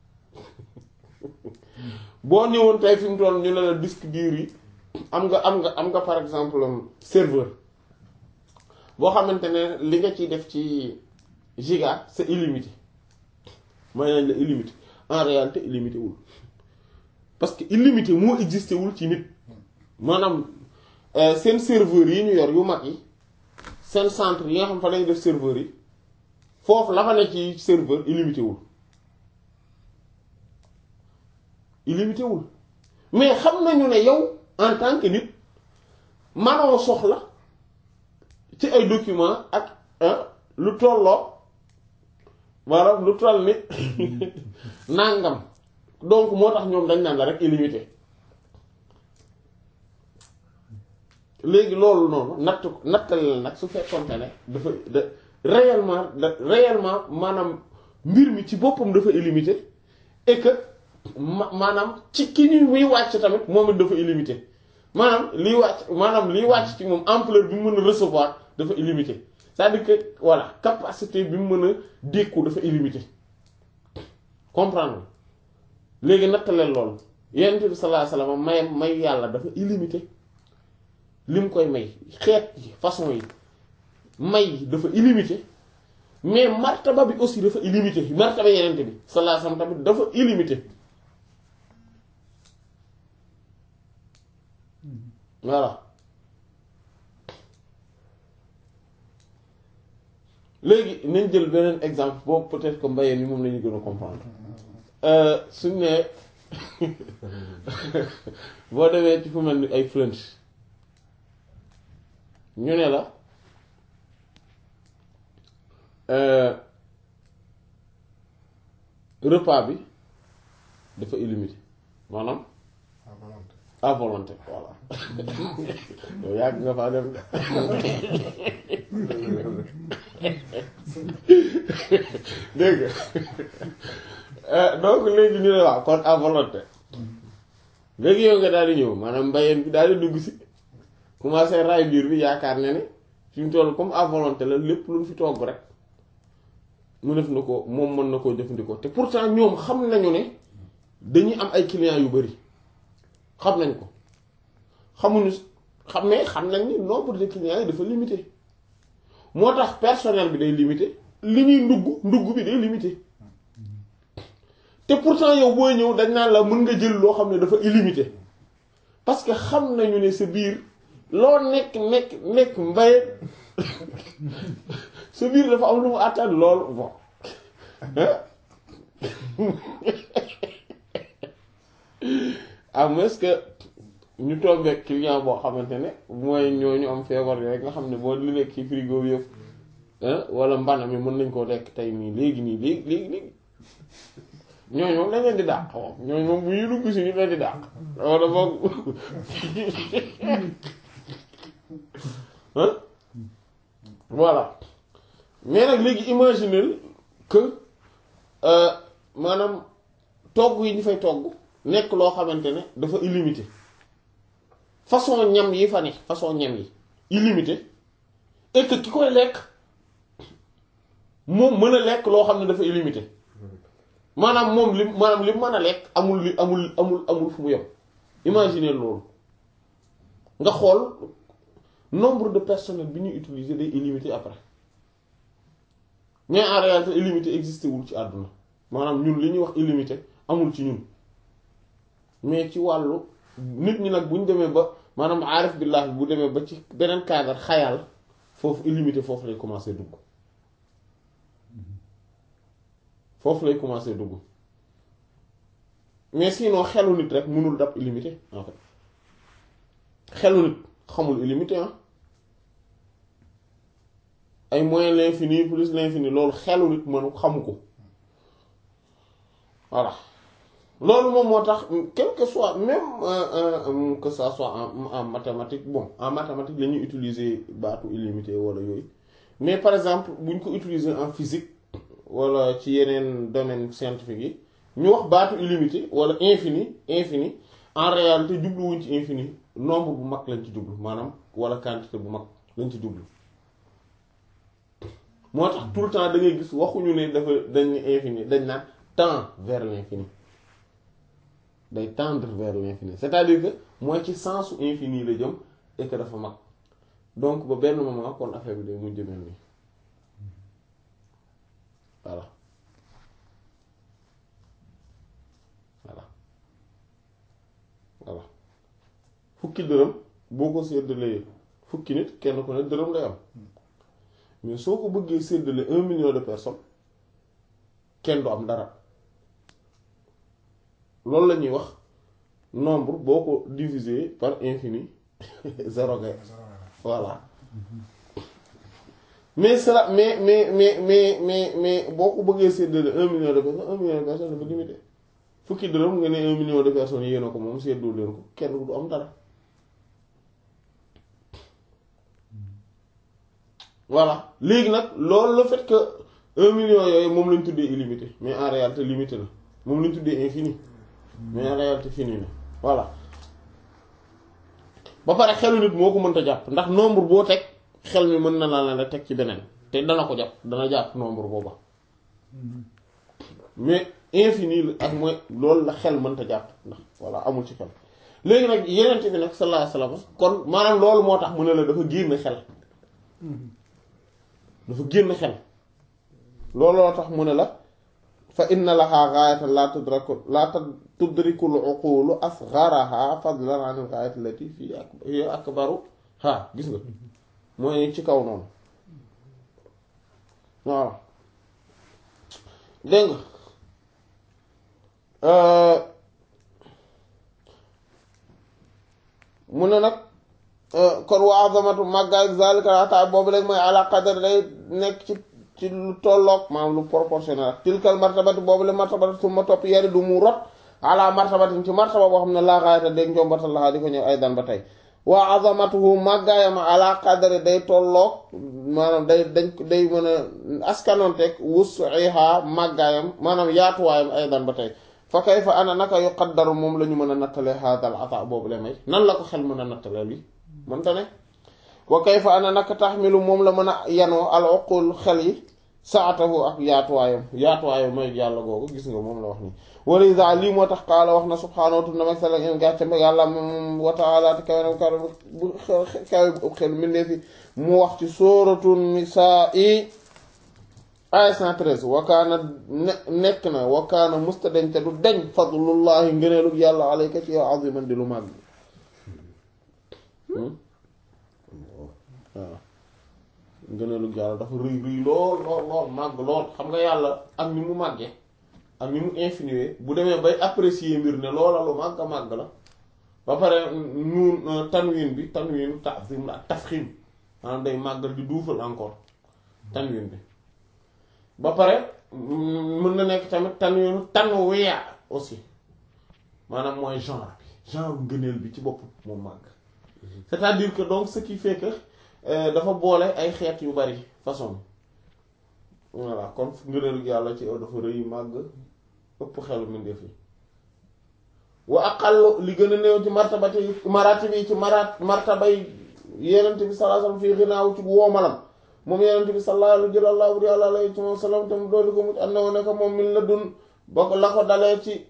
boo ñëwoon tey fi mu toll ñu ne la disque dur yi am nga am nga am nga par exemple serveur boo xamante ne li nga ciy def ci giga c'est illimité mooy nañ la illimité en réalité illimité wul parce que illimité moo existé wul ci nit maanaam seen serveur yi ñu yor yu mag yi seen centre yi nga xam fa lañu def serveur yi foofu la fa ne ci serveur illimité wul illimité wul mais xam nañu ne yow en tant que nit manoo soxla ci ay document ak lu tolloo maanaam lu toll ni nàngam donc moo tax ñoom dañ naan la rek illimité léegi loolu noonu natt nattale la nag su fekkonte ne dafa da réellement da réellement maanaam mbir mi ci boppam dafa illimité et que ma maanaam ci ki ñu muy wàcc tamit moom it dafa illimité maanaam liy wàcc maanaam liy wàcc ci moom ampleur bi mu mën a recevoir dafa illimité c'est-à-dire que voilà capacité bi mu mën a dékku dafa illimité comprendre léegi nattaleel loolu yonent bi sallallahu alayhi wasallam may may yàlla dafa illimité li mu koy may xeet yi façon yi may dafa illimité mais martaba bi aussi dafa illimité martaba yonent bi sallallahu alayhi wasallam tamit dafa illimité voilà léegi nañ jël beneen exemple boobu peut-être que mbayeen ni moom la ñu gën a comprendre suñ ne boo demee ci fu mel ni ay French ñu ne la repas bi dafa illimité maanaam à volonté voilà yow yàgg nga faa dem dégg nga donc léegi ñu ne waaw kon à volonté léegi yow nga daal di ñëw maanaam mbayeen bi daal di dugg si commencé raay biir bi yaakaar ne ne fi mu toll comme à volonté la lépp lu mu fi togg rek mu def na ko moom mën na koo jëfandikoo te pourtant ñoom xam nañu ne dañuy am ay clients yu bari xam nañ ko xamuñu xam ne xam nañ ni nombre de clients yi dafa limité moo tax personnel bi day limité li ñuy ndugg ndugg bi day limité te pourtant yow booy ñëw dañ naan la mën nga jël loo xam ne dafa illimité parce que xam nañu ne sa biir loo nekk nekk nekk mbay sa biir dafa am lu mu àttan lool bon à moins que ñu tombeek client boo xamante ne mooy ñooñu am feebar yooyu nga xam ne boo li nekk ci frigo bi yëpp wala mbana mi mën nañ koo lekk tey nii léegi nii léegi léegi léegi ñooñu moom dañ leen di dàq moom ñooñu moom bu ñu dugg si ñu leen di dàq wala boog voilà mais nag léegi imaginer que maanaam togg yi ñu fay togg nekk loo xamante ne dafa illimité façon ñam yi fa ne façon ñam yi illimité et que ki koy lekk moom mën a lekk loo xam ne dafa illimité maanaam moom li maanaam li mën a lekk amul li amul amul amul fu mu yem imaginer loolu nga xool nombre de personnel bi ñuy utiliser day illimité après mais en réalité illimité existé wul ci àdduna maanaam ñun li ñuy wax illimité amul ci ñun mais ci wàllu nit ñi nag bu ñu demee ba maanaam aarif billah bu demee ba ci beneen cadre xayal foofu illimité foofu lay commencer dugg foofu lay commencer dugg mais sinon xelu nit rek mënul dab illimité en fait xelu nit xamul illimité ah ay moins l'infini plus l'infini loolu xelu nit mënu xamu ko voilà loolu moom moo tax quel que soit même que ça soit en en mathématique bon en mathématique la ñuy utiliser baatu illimité wala yooyu mais par exemple bu ñu ko utiliser en physique wala ci yeneen domaine scientifique yi ñu wax baatu illimité wala infini infini en réalité jubluwuñ ci infini nombre bu mag lañ ci jublu maanaam wala quantité bu mag lañ ci jublu moo tax tout le temps da ngay gis waxuñu ne dafa dañ ne infini dañ naan tend vers l'infini day tendre vers l'infini c'est-à-dire que mooy ci sensu infini la jëm et que dafa mag donc ba benn moment kon affaire bi day mujj mel nii voilà voilà voilà fukki dërëm boo ko séddalee fukki nit kenn ku ne dërëm lay am mais soo ko bëggee séddale un million de personnes kenn du am dara loolu la ñuy wax nombre boo ko diviser par infini zéro ngay voilà mais cela mais mais mais mais mais mais boo ko bëggee séddale un million de personnes un million de personnes dafa limité fukki dërëm nga ne un million de personnes yéena ko moom séddoo leen ko kenn du am dara voilà léegi nag loolu le fait que un million yooyu moom lañ tuddee illimité mais en réalité limité na moom lañ tuddee infini mais en réalité fini na voilà ba pare xelu nit moo ko mënta jàpp ndax nombre boo teg xel mi mën na la la teg ci beneen te dana ko jàpp dana jàpp nombre booba mais infini ak mooy loolu la xel mënta jàpp ndax voilà amul ci xel léegi nag yeneen bi nag sallallahu alayhi wasallam kon maanaam loolu moo tax mu ne la dafa génn xel dafa génn xel looloo tax mu ne la fa inna laha gaayatan la tudraku la tudrikul uqulu asgharaha fadlan an al gaayati allati fi hiya akbaru ha gis nga mooy ci kaw noonu waaw dégg nga mu ne nag kon wa azamatu màggaay zalika ata boobu léegi mooy ala qadar day nekk ci ci lu tolloog maanaam lu proportionnel ak tilkal martabati boobu le martabati su ma topp yari du mu rot ala martabatin ci martaba boo xam ne laa xaayata dégg njombatal laxaa di ko ñëw ay dan ba tey wa azamatuhu màggaayam ala qadari day tolloog maanaam day dañ day mën a askanoonteeg wus'iha màggaayam maanaam yaatuwaayam ay dan ba tey fa kayfa ana naka yuqaddaru moom la ñu mën a nattale haadal ata boobu le may nan la ko xel mën a nattale li mënta ne wa kayfa ana naka taxmilu moom la mën a yanoo al uqul xel yi saatahu ak yaatuwaayam yaatuwaayam mooy yàlla googu gis nga moom la wax nii walisa lii moo tax qaala wax na subhaanahu wa ta'ala sala en gàcce mba yàlla moom wa taala te kawe na kawe bu kawe bu ëpp xel mindee fi mu wax ci sóoratu nisaa i aya 113 wa kaana ne nekk na wa kaana musta deñ te du deñ fadlullahi ngëneelug yàlla alayka ci yow aziman di lu màgg waaw ngëneelug yàlla dafa rëy rëy lool lool lool màgg lool xam nga yàlla ak ni mu màggee ak ni mu infinié bu demee bay apprécier mbir ne loola lu màgg a màgg la ba pare nuun tanwin bi tanwin ta'zim la ak tafxim maanaam day màggal di duufal encore tanwin bi ba pare mën na nekk tamit tanwinu tanwiya aussi maanaam mooy genre bi genre ngëneel bi ci bopp moom màgg c'est-à-dire que donc ce qui fait que dafa boole ay xeet yu bari façon voilà kon ngëneel yàlla ci dafa rëy màgg ëpp xelu mbindeef yi wa aqallu li gën a néew ci martabati maratibi yi ci marat martabay yenent bi sallallahu alayhi wasallam fii xinaaw ci woomalam moom yenent bi sallallahu alayhi wa sallam tam doolu ko mucc and na wo ne ko moom min la dun ba ko la ko dalee ci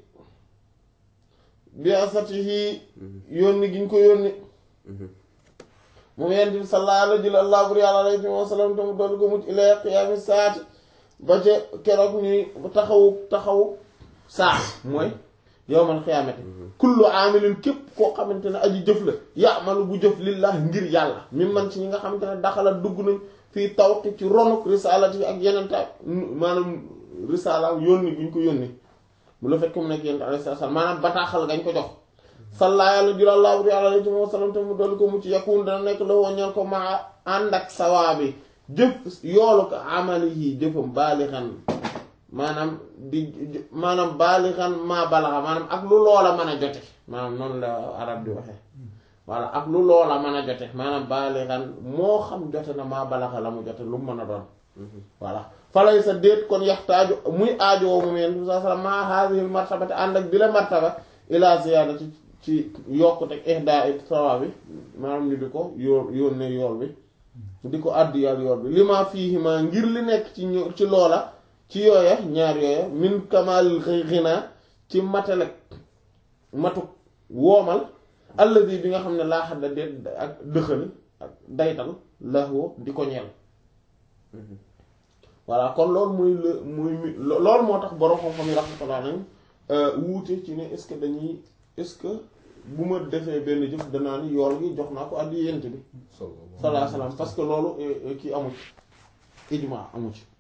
bi asatihi yónni gi ñu ko yónni moom yenent bi sallallahu alayhi wa sallam tam doolu ko mucc ila qiyaami saati ba ca keroog ñuy taxawu taxawu saa mooy yowmal xiyaamati kullu aamilin képp koo xamante ne aji jëf la yaamalu bu jëf lillah ngir yàlla mi man ci ñi nga xamante ne daxala dugg nañ fii tawti ci ronuk risalati bi ak yenenta maanaam risala yónni bu ñu ko yónni mu la fekk mu nekk yenent alayhi salaam maanaam bataaxal gañ ko jox salla yàlla julallahu alayhi wa sallam te mu dolli ko mu ci yakun dana nekk la woññal ko maa ànd ak sawaabi jëf yoolu ko amali yi jëfam baalixan maanaam di maanaam baalixan maa balaxa maanaam ak lu loola mën a jote maanaam noonu la arab di waxe voilà ak lu loola mën a jote maanaam baalixan moo xam jote na maa balaxa la mu jote lu mu mën a doon voilà falay sa déet kon yaxtaaju muy aajowoo moom yeen sa sala maa haadihil martabati ànd ak bi la martaba ila ziyaada ci ci yokkuteg ihda it sawa bi maanaam ñu di ko yóor yónnee yool bi di ko àddiyal yool bi li ma fiihi ma ngir li nekk ci ñu ci loola ci yooya ñaar yooya min kamal xinaa ci matalek matuk woomal alladi bi nga xam ne laa xadda déet ak dëxal ak daytal laxoo di ko ñeel voilà kon loolu muy la muy loolu moo tax borom xam-xam yi rahmatullah nañ wuute ci ne est-ce que dañuy est-ce que bu ma defee benn jëf danaa ni yool gi jox naa ko addi yent bi sallallahu alayhi wasallam parce que loolu kii amu ci ijma amu ci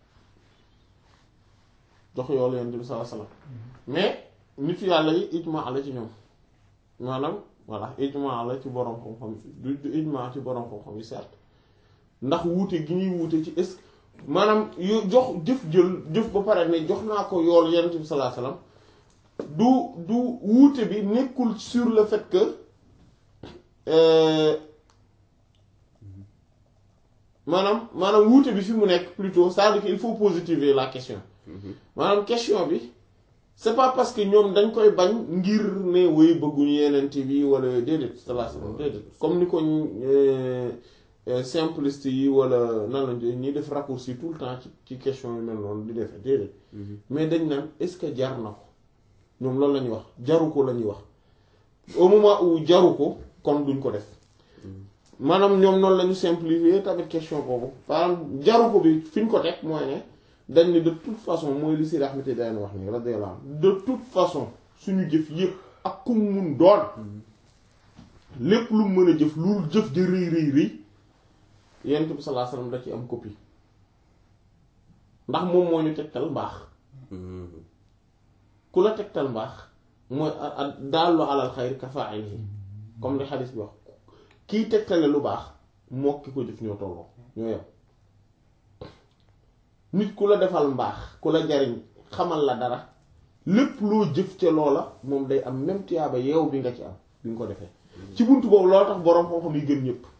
jox yoolu yent bi sallallahu alayhi wasallam mais nit yàlla yi ijma la ci ñoom maanaam voilà ijma la ci borom xam-xam du du ijma ci borom xam-xam yi certes ndax wuute gi ñuy wuute ci est maanaam yu jox jëf jël jëf ba pare ne jox naa ko yool yent bi sallallahu alayhi wasallam du du wuute bi nekkul sur le fait que maanaam maanaam wuute bi fi mu nekk plutôt c'est-à-dire que il faut positiver la question maanaam question bi c'est pas parce que ñoom dañ koy bañ ngir ne woy bëgguñu yenent bi wala déedéet sallallahu alayhi wasallam déedéet comme ni ko simpliste yi wala nan lañ ñuy def raccourci tout le temps ci ci question yu mel noonu di defee déedéet mais dañ naan est-ce que jar na ko ñoom loolu la ñuy wax jaru ko la ñuy wax au moment où jaru ko kon duñ ko def maanaam ñoom noonu la ñu simplifier tamit question boobu maanaam jaru ko bi fi ñu ko teg mooy ne dañ ne de toute façon mooy li si raxmati dayn wax ni radiyallahu de toute façon suñu jëf yëpp ak ku mun doon lépp lu mën a jëf lu jëf ja rëy rëy rëy yonent bi sallallahu alayhi wasallam da ci am copie ndax moom moo ñu tegtal mbaax ku la tegtal mbaax mooy daallu alal xayri ka fa'ilihi comme li xadis bi wax kiy tegtale lu baax moo ki ko jëf ñoo tolloo ñoo yem nit ku la defal mbaax ku la jariñ xamal la dara lépp loo jëf ca loola moom day am même tiyaaba yeew bi nga ci am bi nga ko defee ci buntu boobu loolu tax boroom xam-xam yi gën ñëpp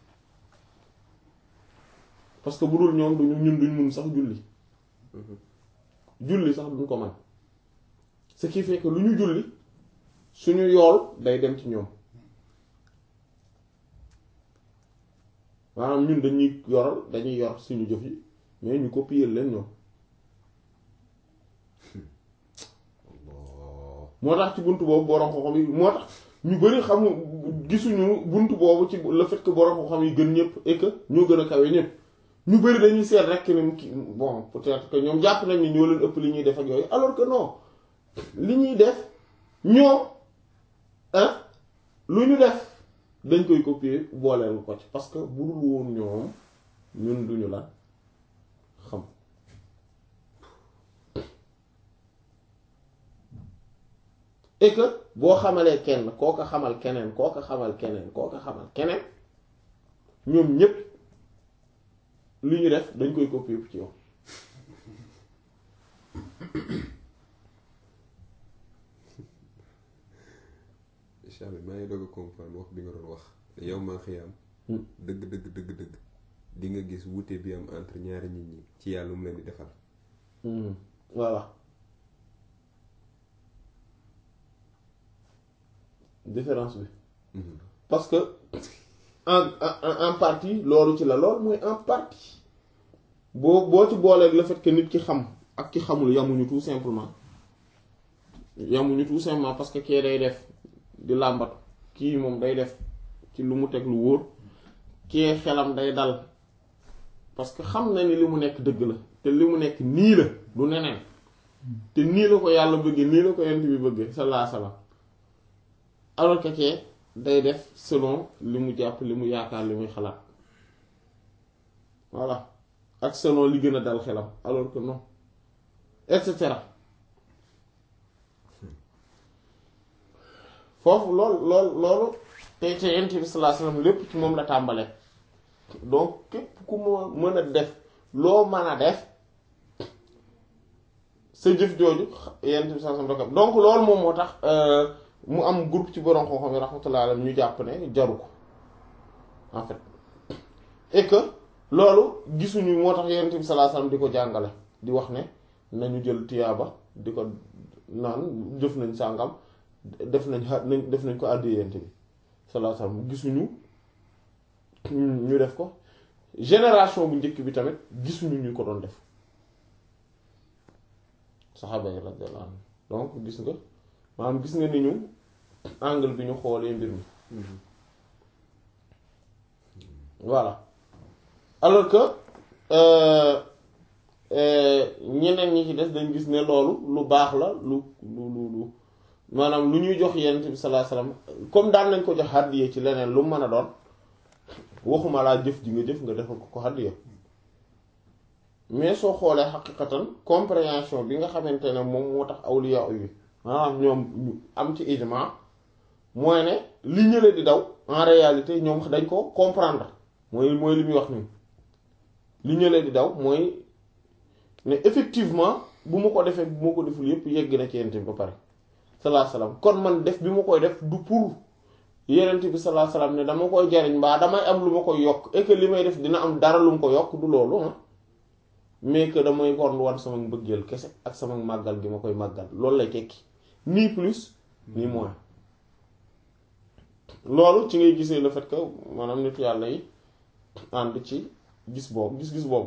parce que bu dul ñoom duñu ñun duñ mun sax julli julli sax duñ ko man ce qui fait que lu ñu julli suñu yool day dem ci ñoom maanaam ñun dañuy yoral dañuy yor suñu jëf yi mais ñu copier leen ñoom moo tax ci buntu boobu borom xam-xam yi moo tax ñu bari xamu gisuñu buntu boobu ci le fait que borom xam-xam yi gën ñëpp et que ñoo gën a kawe ñëpp ñu bari dañuy seet rek ne ki bon peut-être que ñoom jàpp nañ ni ñoo leen ëpp li ñuy def ak yooyu alors que non li ñuy def ñoom ah lu ñu def dañ koy copier booleel ko ci parce que bu dul woon ñoom ñun duñu la xam et que boo xamalee kenn koo ko xamal keneen koo ko xamal keneen koo ko xamal keneen ñoom ñépp li ñu def dañ koy copier ci yow incha allah maa ngi doog a comprendre wax bi nga doon wax te yow maa xiyaam dëgg dëgg dëgg dëgg di nga gis wuute bi am entre ñaari nit ñi ci yàlla mu leen di defal voilà différence bi parce que en en en partie loolu ci la loolu mooy en partie boo boo ci booleeg le fait que nit ki xam ak ki xamul yamuñu tout simplement yamuñu tout simplement parce que kee day def di làmbatu kii moom day def ci lu mu teg lu wóor kee xelam day dal parce que xam na ni li mu nekk dëgg la te li mu nekk nii la du neneen te nii la ko yàlla bëggee nii la ko yent bi bëggee sallallahu alayhi wasallam alors que kee day def selon li mu jàpp li mu yaakaar li muy xalaat voilà ak selon li gën a dal xelam alors que non et cetera foofu lool lool loolu te te yent bi sallallahu alayhi wasallam lépp ci moom la tàmbale donc képp ku ma mën a def loo mën a def sa jëf jooju yent bi sallallahu alayhi wasallam donc loolu moom moo tax mu am groupe ci borom xam-xam yi rahmatullah alayhi ñu jàpp ne jaru ko en fait et que loolu gisuñu moo tax yonent bi sallallahu alayhi wasallam di ko jàngale di wax ne nañu jël tiyaaba di ko naan jëf nañ sàngam def nañ xa nañ def nañ ko àddi yonent bi sallallahu alayhi wasallam gisuñu ñu def ko génération bu njëkk bi tamit gisuñu ñu ko doon def saxaaba yi radiyallahu anhum donc gis nga maanaam gis nga ni ñu angle bi ñu xoolee mbir mi voilà alors que ñeneen ñi ci des dañ gis ne loolu lu baax la lu lu lu lu maanaam lu ñuy jox yonent bi sallallahu alayhi wasallam comme daan nañ ko jox hàddiya ci leneen lu mu mën a doon waxuma laa jëf ji nga jëf nga defal ko ko hàddiya mais soo xoolee xaqiqatan compréhension bi nga xamante ne moom moo tax awliya yi maanaam ñoom ñu am ci ijma mooy ne li ñële di daw en réalité ñoom dañ ko comprendre mooy mooy li muy wax nii li ñële di daw mooy ne effectivement bu ma ko defee bu ma ko deful yépp yegg na ci yent bi ba pare salaa salaam kon man def bi ma koy def du pour yenent bi salaa salaam ne dama koy jariñ mbaa damay am lu ma koy yokk et que li may def dina am dara lu mu ko yokk du loolu ah mais que damay kon wan sama mbëggeel kese ak sama màggal gi ma koy màggal loolu lay tekki ni plus ni moins loolu ci ngay gisee le fait que maanaam nit yàlla yi ànd ci gis boobu gis-gis boobu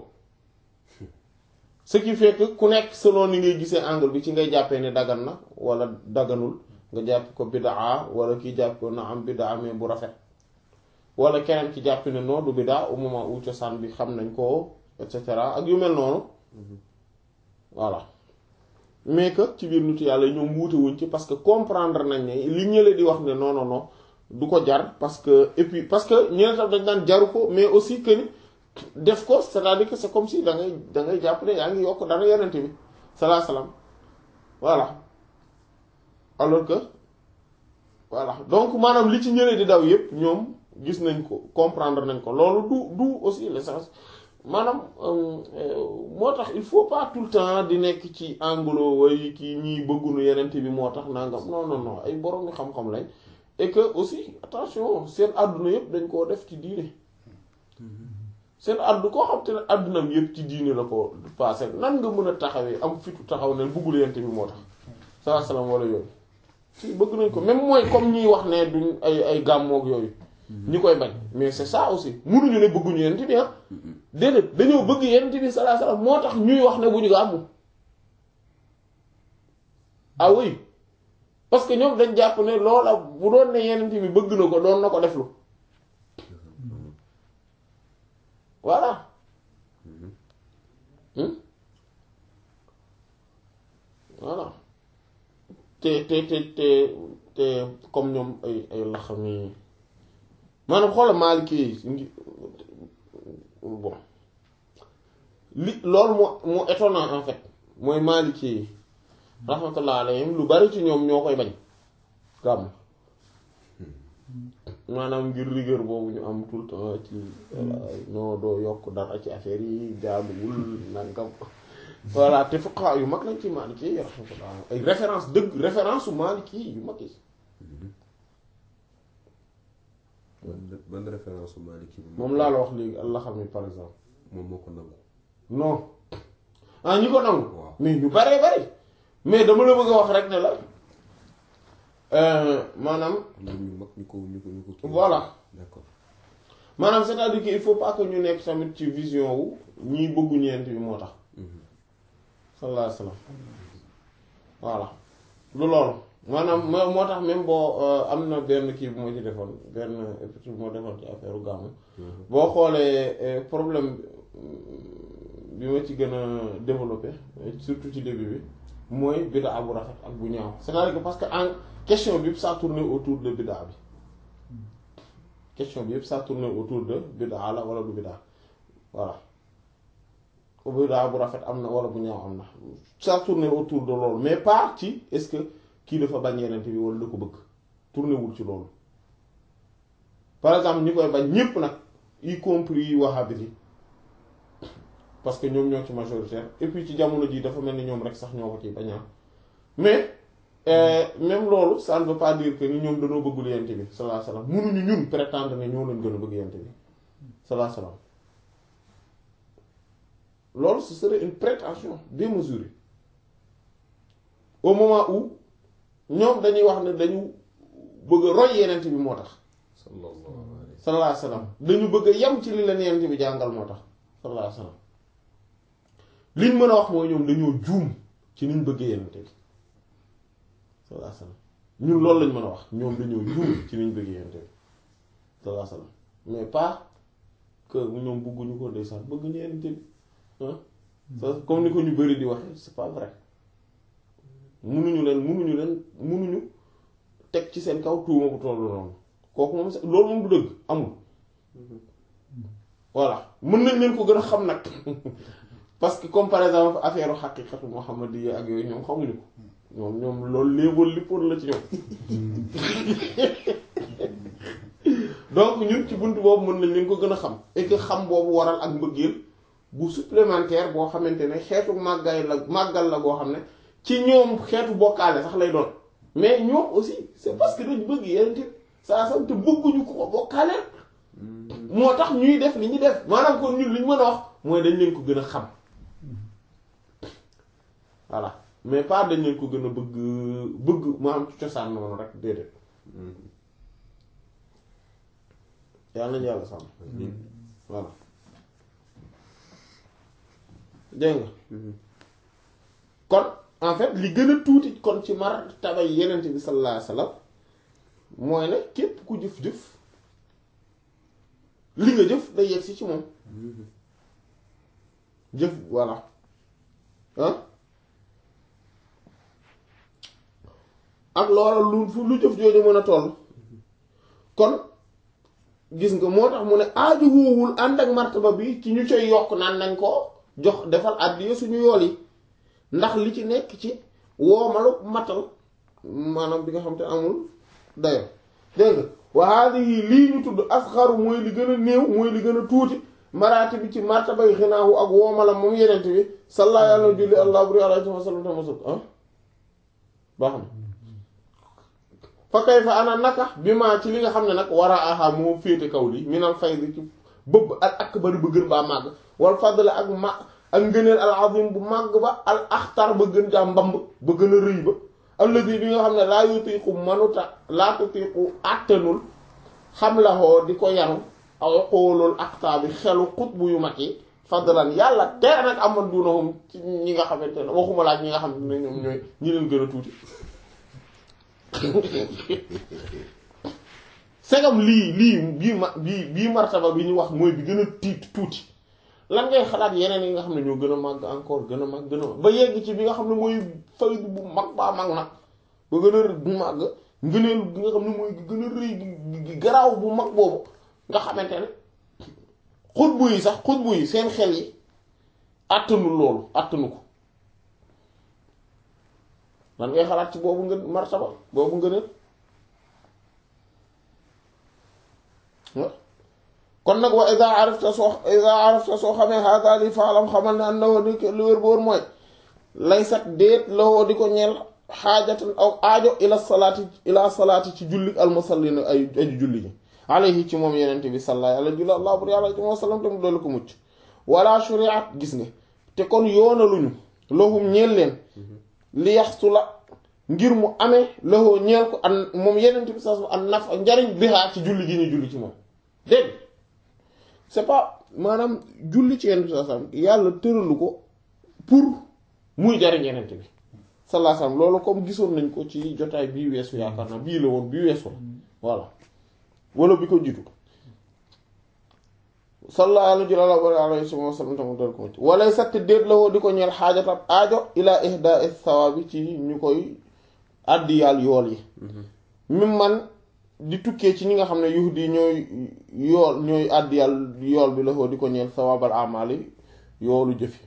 ce qui fait que ku nekk selon ni ngay gisee angle bi ci ngay jàppee ne dagan na wala daganul nga jàpp ko bidaa wala kii jàpp ko na am bidaa mais bu rafet wala keneen ki jàpp ne non du bidaa au moment où cosaan bi xam nañ ko et cetera ak yu mel noonu voilà mais que ci biir nitu yàlla ñoom wuute wuñ ci parce que comprendre nañ ne li ñële di wax ne non non non du ko jar parce que et puis parce que ñeneen tam dañ daan jaru ko mais aussi que ni def ko c'est-à-dire que c'est comme si da ngay da ngay jàpp ne yaa ngi yokk dara yonent bi salaa salaam voilà alors que voilà donc maanaam li ci ñële di daw yépp ñoom gis nañ ko comprendre nañ ko loolu du du aussi l'essence maanaam moo tax il faut pas tout le temps di nekk ci anglo way kii ñii bëggunu yenent bi moo tax nangam non non non ay borom mi xam-xam lañ et que aussi attention seen àdduna yëpp dañ koo def ci diine seen àddu koo xam te ne àddunam yëpp ci diine la ko passé nan nga mën a taxawee am fitu taxaw ne bëggul yenent bi moo tax saa salaam wala yooyu si bëgg nañ ko même mooy comme ñiy wax ne duñ ay ay gàmmoog yooyu ñi koy bañ mais c'est ça aussi munuñu ne bëgguñu yenent bi ah déedéet dañoo bëgg yenent bi sallallahu alayhi wasallam moo tax ñuy wax ne bu ñu gàmmu ah oui parce que ñoom dañ jàpp ne loola bu doon ne yenent bi bëgg na ko doon na ko deflu voilà voilà te te te te te comme ñoom ay ay laxami maanaam xoola Maliki yi bon li loolu moo moo étonnant en fait mooy Maliki yi rahmatullah alayhim lu bari ci ñoom ñoo koy bañ gàmm maanaam ngir rigueur boobu ñu am tout le temps ci non doo yokk dara ci affaire yi jaaduwul nangam voilà te fuqaha yu mag lañ ci Maliki yi ay référence dëgg référence su Maliki yu mag yi ban ban référence su Maliki bi moom laa la wax léegi Allah xam ni par exemple moom moo ko nangu non ah ñi ko nangu waaw mais ñu baree bari mais dama la bëgg a wax rek ne la maanaam am na ñu mag ñu ko ñu ko ñu ko kii voilà d'accord maanaam c'est-à-dire que il faut pas que ñu nekk tamit ci vision wu ñii bëggu ñeent bi moo tax sallallahu alayhi wasallam voilà lu loolu maanaam moo moo tax même boo am na benn kii bu ma ci defoon benn épisode bu ma defoon ci affaire gàmmu boo xoolee problème bi ma ci gën a développé surtout ci début bi mooy bid'a bu rafet ak bu ñaaw c'est-à-dire que parce que en question bi yëpp ça tourne autour de bid'a bi question bi yëpp ça tourne autour de bid'a la wala du bid'a voilà bid'a bu rafet am na wala bu ñaaw am na ça tourne autour de loolu mais pas ci est-ce que kii dafa bañ yeneen bi wala da ko bëgg tourné wul ci loolu par exemple ñi koy bañ ñépp nag y compris wahhabite yi parce que ñoom ñoo ci majoritaire et puis ci jamono ji dafa mel ni ñoom rek sax ñoo ko ciy bañaa mais même loolu ça ne veut pas dire que ni ñoom dañoo bëggul yent bi sallallahu alayhi wasallam mënuñu ñun prétendre ne ñoo leen gën a bëgg yent bi sallallahu alayhi wasallam loolu ce serait une prétention démesurée au moment où ñoom dañuy wax ne dañu bëgg a roy yenent bi moo tax sallallahu alayhi sallallahu alayhi wasallam dañu bëgg a yem ci li leen yenent bi jàngal moo tax sallallahu alayhi wasallam liñ mën a wax mooy ñoom dañoo juum ci niñ bëggee yenente bi sallallahu alayhi wasallam ñun loolu lañ mën a wax ñoom dañoo juum ci niñ bëggee yenente bi sallallahu alayhi wasallam mais pas que ñoom bëgguñu ko ndeysaan bëgg ñu yenente bi ah comme ni ko ñu bari di waxee c'est pas vrai munuñu leen munuñu leen munuñu teg ci seen kaw tuuma bu tollu noonu kooku moom loolu moom du dëgg amul voilà mën nañ leen ko gën a xam nag parce que comme par exemple affaire xaqiqatu muhammadiyya ak yooyu ñoom xamuñu ko ñoom ñoom loolu léeboon lippoon la ci ñoom donc ñun ci bunt boobu mën nañ leen ko gën a xam et que xam boobu waral ak mbëggeel bu supplémentaire boo xamante ne xeetu màggaay la màggal la boo xam ne ci ñoom xeetu bokkaale sax lay doon mais ñoom aussi c'est parce que dañu bëgg yeneen saa sam te bëgguñu ko ko bokkaale moo tax ñuy def li ñuy def maanaam kon ñun li ñu mën a wax mooy dañ leen ko gën a xam voilà mais pas dañ leen ko gën a bëgg bëgg maanaam ci cosaan noonu rek déedéet yàlla nañu yàlla sàmm voilà dégg nga kon en fait li gën a tuuti kon ci mar tabay yenent bi sallallahu alayhi wasallam mooy ne képp ku jëf-jëf li nga jëf day yegg si ci moom jëf voilà ah ak loola lu fu lu jëf jooju mën a toll kon gis nga moo tax mu ne aaju woowul ànd ak martaba bi ci ñu coy yokk naan nañ ko jox defal àddiya suñu yool yi ndax li ci nekk ci woomalu matal maanaam bi nga xam te amul dayo dégg nga wa haadihi lii ñu tudd asxaru mooy li gën a néew mooy li gën a tuuti maraati bi ci martabay xinaahu ak woomalam moom yenent bi sallallaahu yàlla na julli allah buri alayhi wa sallam tamasuk ah baax na fa kay fa ana naka bi maa ci li nga xam ne nag war a aha moo féete kaw li minal faydi ci bëbb al akbar ba gën baa màgg wal fadl ak ma ak ngëneel al azim bu màgg ba al axtar ba gën jaa mbamb ba gën a rëy ba alladi bi nga xam ne laa yutiqu manuta laa tutiqu àttanul xam la xoo di ko yanu aw xoolul axtar bi xelu xutbu yu mag yi fadlan yàlla tere nag aman dunahum ci ñi nga xamante ne waxuma laaj ñi nga xam ne ñoom ñooy ñi leen gën a tuuti segam lii lii bii ma bii bii martaba bi ñu wax mooy bi gën a tiit tuuti lan ngay xalaat yeneen yi nga xam ne ñoo gën a màgg encore gën a màgg gën a ba yegg ci bi nga xam ne mooy faydu bu mag baa mag nag ba gën a màgg ngëneel bi nga xam ne mooy gën a rëy gi garaaw bu mag boobu nga xamante ne xutbu yi sax xutbu yi seen xel yi àttanu loolu àttanu ko lan ngay xalaat ci boobu nga martaba boobu ngëneel kon nag wa ida arafta soo ida arafta soo xamee hada li faalam xamal ne an na woo di lu wér boor mooy laysat déet la woo di ko ñeel xaajatan aw aajo ila salaati ila salaati ci julli almusallina ay aju julli ji alayhi ci moom yenente bi salla ala jula allah bur yàlla ci moo sallam te mu doolu ko mucc wala shuriat gis nga te kon yoonaluñu lahum ñeel leen li yaxtu la ngir mu amee lahoo ñeel ko an moom yenente bi sa an naf njariñ bihaa ci julli gi ñu julli ci moom dégg c'est pas maanaam julli ci yenente bi sa yàlla tëralu ko pour muy jariñ yenente bi sallallahu alayhi wasallam loolu comme gisoon nañ ko ci jotaay bii weesu yaakaar naa bii la woon bii weesu voilà wala bi ko jiitu sallallahu alayhi wa sallam tamu dal ko walay satt déet la woo di ko ñeel xaajatab aajo ila ihda thawaabi ci ñu koy àddiyaal yool yi mim man di tukkee ci ñi nga xam ne yuhdi ñooy yool ñooy àddiyaal yool bi la woo di ko ñeel thawaabal amali yoolu jëfi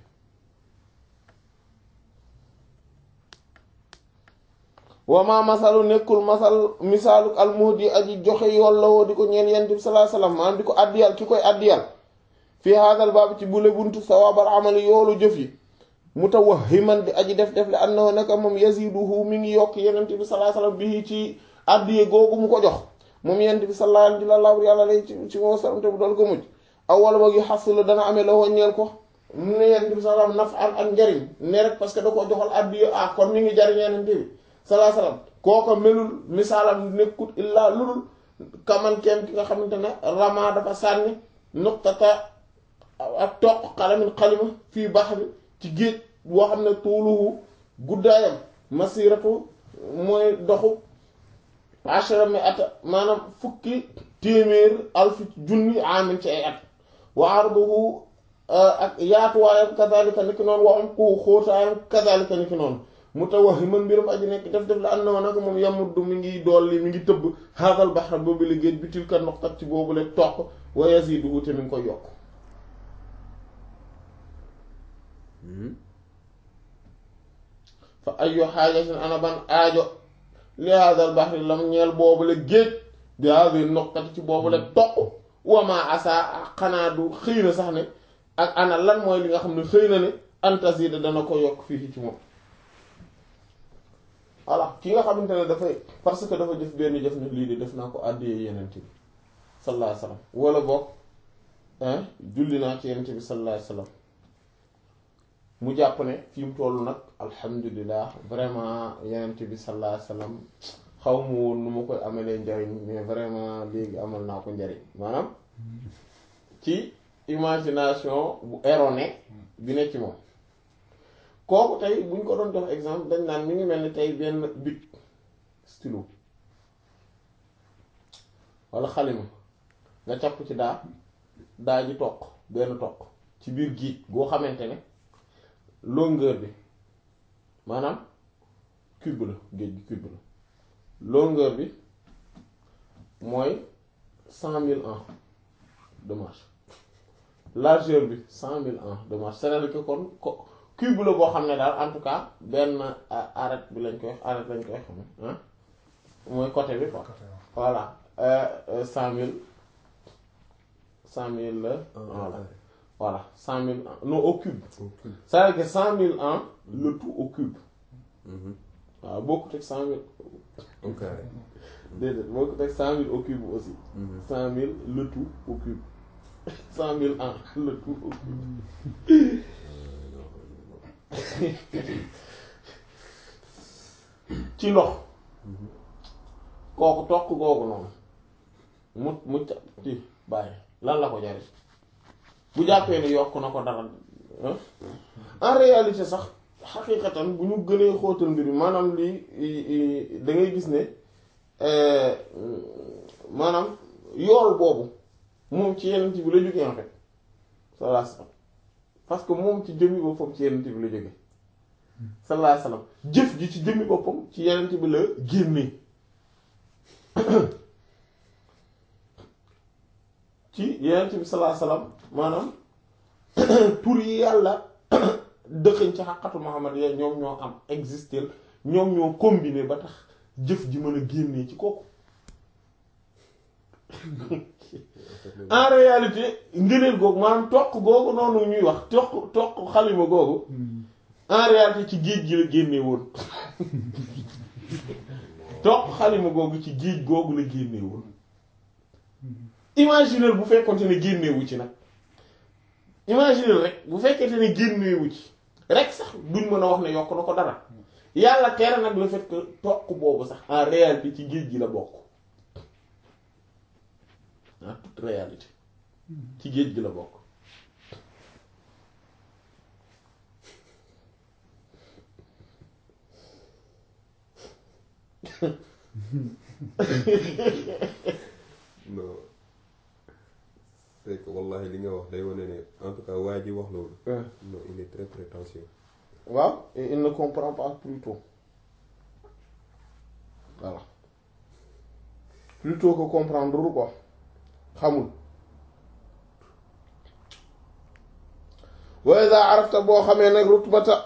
wama masalu nekkul masal misaaluk almuhdi aji joxe yool la woo di ko ñeel yent bi sallallahu alayhi wasallam maanaam di ko àddiyal ki koy àddiyal fii haadal baab ci bule buntu sawaabal amali yoolu jëf yi mutawahhiman di aji def def le annahu naka moom yaziduhu mi ngi yokk yenent bi sallallahu alayhi wasallam bii ci àddiye googu mu ko jox moom yent bi sallallahu alayhi wasallam yàlla lay ci ci moo salam te bu dool ko mujj awwal ba gi xasula dana amee la woo ñeel ko mu ne yent bi sallallahu alayhi wasallam naf al ak njariñ ne rek parce que da koo joxal àddiye ah kon mi ngi jariñ yenent bi salaa salaam kooko melul misaalam nekkut illaa lulul kamankeem ki nga xamante ne rama dafa sànni nuqtata ak toq xalamin xalima fii bax bi ci géej boo xam ne tuuluhu guddaayam masiratu mooy doxu ashara mi ata maanaam fukki téeméer alfi junni amin ci ay at wa arduhu ak yaatuwaayam kazalika niki noonu wa umquhu xóotaayam kazalika niki noonu mutawahhiman mbirum aji nekk def def la ànd na nag moom yamuddu mi ngi dolli mi ngi tëbb haadal bahra boobu la géej bi tilka noqtat ci boobu la toq wa yaziduhu te mi ngi koy yokk fa ayyu haajatin ana ban aajo li haadal bahri lam ñeel boobu la géej bi haadal noqtat ci boobu la toq wa ma asa xanaa du xëy na sax ne ak ana lan mooy li nga xam ne xëy na ne antazida dana ko yokk fii ci moom voilà ki nga xamante ne dafay parce que dafa jëf benn jëf ne lii de def naa ko àddiyee yenent bi sallallahu alayhi wasallam wala boog julli naa ci yenent bi sallallahu alayhi wasallam mu jàpp ne fi mu toll nag alhamdulilah vraiment yenent bi sallallahu alayhi wasallam xaw ma woon nu ma koy amalee njariñ mais vraiment léegi amal naa ko njariñ maanaam ci imagination bu erronée bi ne ci moom kooku tey bu ñu ko doon jox exemple dañ naan mi ngi mel ni tey benn bic stylo walla xalima nga capp ci daa daa ji toq benn toq ci biir géej goo xamante ne longueur bi maanaam cube la géej gi cube la longueur bi mooy cent mille ans de marche largeur bi cent mille ans de marche c'est-à-dire que kon ko cube la boo xam ne daal en tout cas benn arête bi lañ koy arête lañ koy xam ah mooy côté bi quoi voilà cent mille cent mille la voilà voilà cent mille ans non au cube c'est-à-dire que cent mille ans le tout au cube waaw bokkut ak cent mille au carré déedéet bokkut ak cent mille au cube aussi cent mille le tout au cube cent mille ans le tout au cube ci ndox kooku toq googu noonu mu mu ci bàyyi lan la ko jariñ bu jàppee ni yokk na ko dara en réalité sax xaqiiqatan bu ñu gënee xóotal mbir mi maanaam lii da ngay gis ne maanaam yool boobu moom ci yeneen bi la jógee en fait sallallahu alayhi wasallam parce que moom ci jëmmi boppam ci yeneen bi la jógee sallallahu alayhi wasallam jëf ji ci jëmmi boppam ci yeneen bi la génnee ci yeneen bi sallallahu alayhi wasallam maanaam tur yi yàlla dëxëñ ci xaqatu Muhammad ya ñoom ñoo am exister ñoom ñoo combiner ba tax jëf ji mën a génnee ci kooku en réalité ngëneel googu maanaam toq googu noonu ñuy wax toq toq xalima googu en réalité ci géej gi la génne woon toq xalima googu ci géej googu la génne woon imaginer bu fekkonte ne génnewu ci nag imaginer rek bu fekkente ne génnewu ci rek sax duñ mën a wax ne yokk na ko dara yàlla tere nag le fait que toq boobu sax en réalité ci géej gi la bokk en toute réalité ci géej gi la bokk non c'est que wallahi li nga wax day wane ne en tout cas waa ji wax loolu non il est très prétentieux waaw et il ne comprend pas Pluton voilà Pluton ko comprendre quoi xamul wa iza arafta boo xamee nag rutbata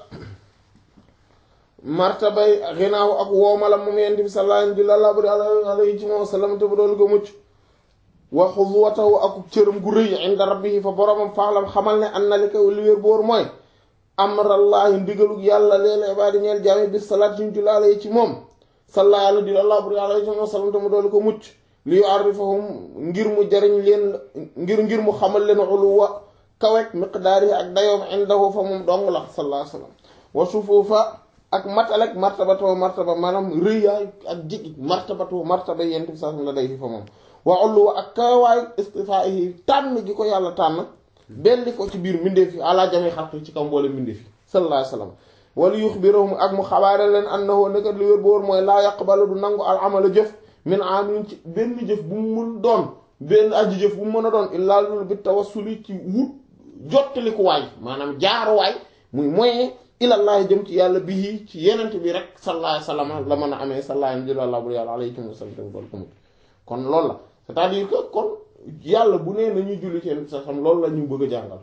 martabay xinaaw ak woomala moom yent bi sallallahu alayhi ci moom sallam te bu doolu ko mucc wa xuduwatahu ak cëram gu rëy inda rabbihi fa boromam faalam xamal ne an na li ko li wér boor mooy amrallahi ndigalug yàlla leela ibaadi ñeel jaami bis salaat suñ julli alayhi ci moom salla yàlla di allah buri alayhi ci moom sallam te mu doolu ko mucc li yu'arrifahum ngir mu jariñ leen ngir ngir mu xamal leen uluwa kawek miqdaari ak dayoom indahu fa moom dong la sallallahu alayhi wa sallam wa sufuufa ak matalek martabatoo martaba maanaam rëyaay ak jigi martabatoo martaba yent bi sax la day fi fa moom wa uluwa ak kawaay istifaahi tànn gi ko yàlla tànn belli ko ci biir mbindeef yi ala jami xalqi ci kaw mboole mbindeef yi sallallahu alayhi wa sallam wala yuxbirahum ak mu xabaare leen annahu nekat lu wér bu wóor mooy laa yaqbalu du nangu al amala jëf min amin ci benn jëf bu mu mun doon benn aji jëf bu mu mën a doon illaa lul bi tawassuli ci wut jottalikuwaay maanaam jaaruwaay muy moyen ilallahi jëm ci yàlla bii ci yenent bi rek sallallahu alayhi wasallam la mën a amee sallallahu alayhi wa yàlla alayhi wa sallam dool ko mut kon loolu la c'est-à-dire que kon yàlla bu nee nañuy julli ci yenent sa xam loolu la ñu bëgg a jàngal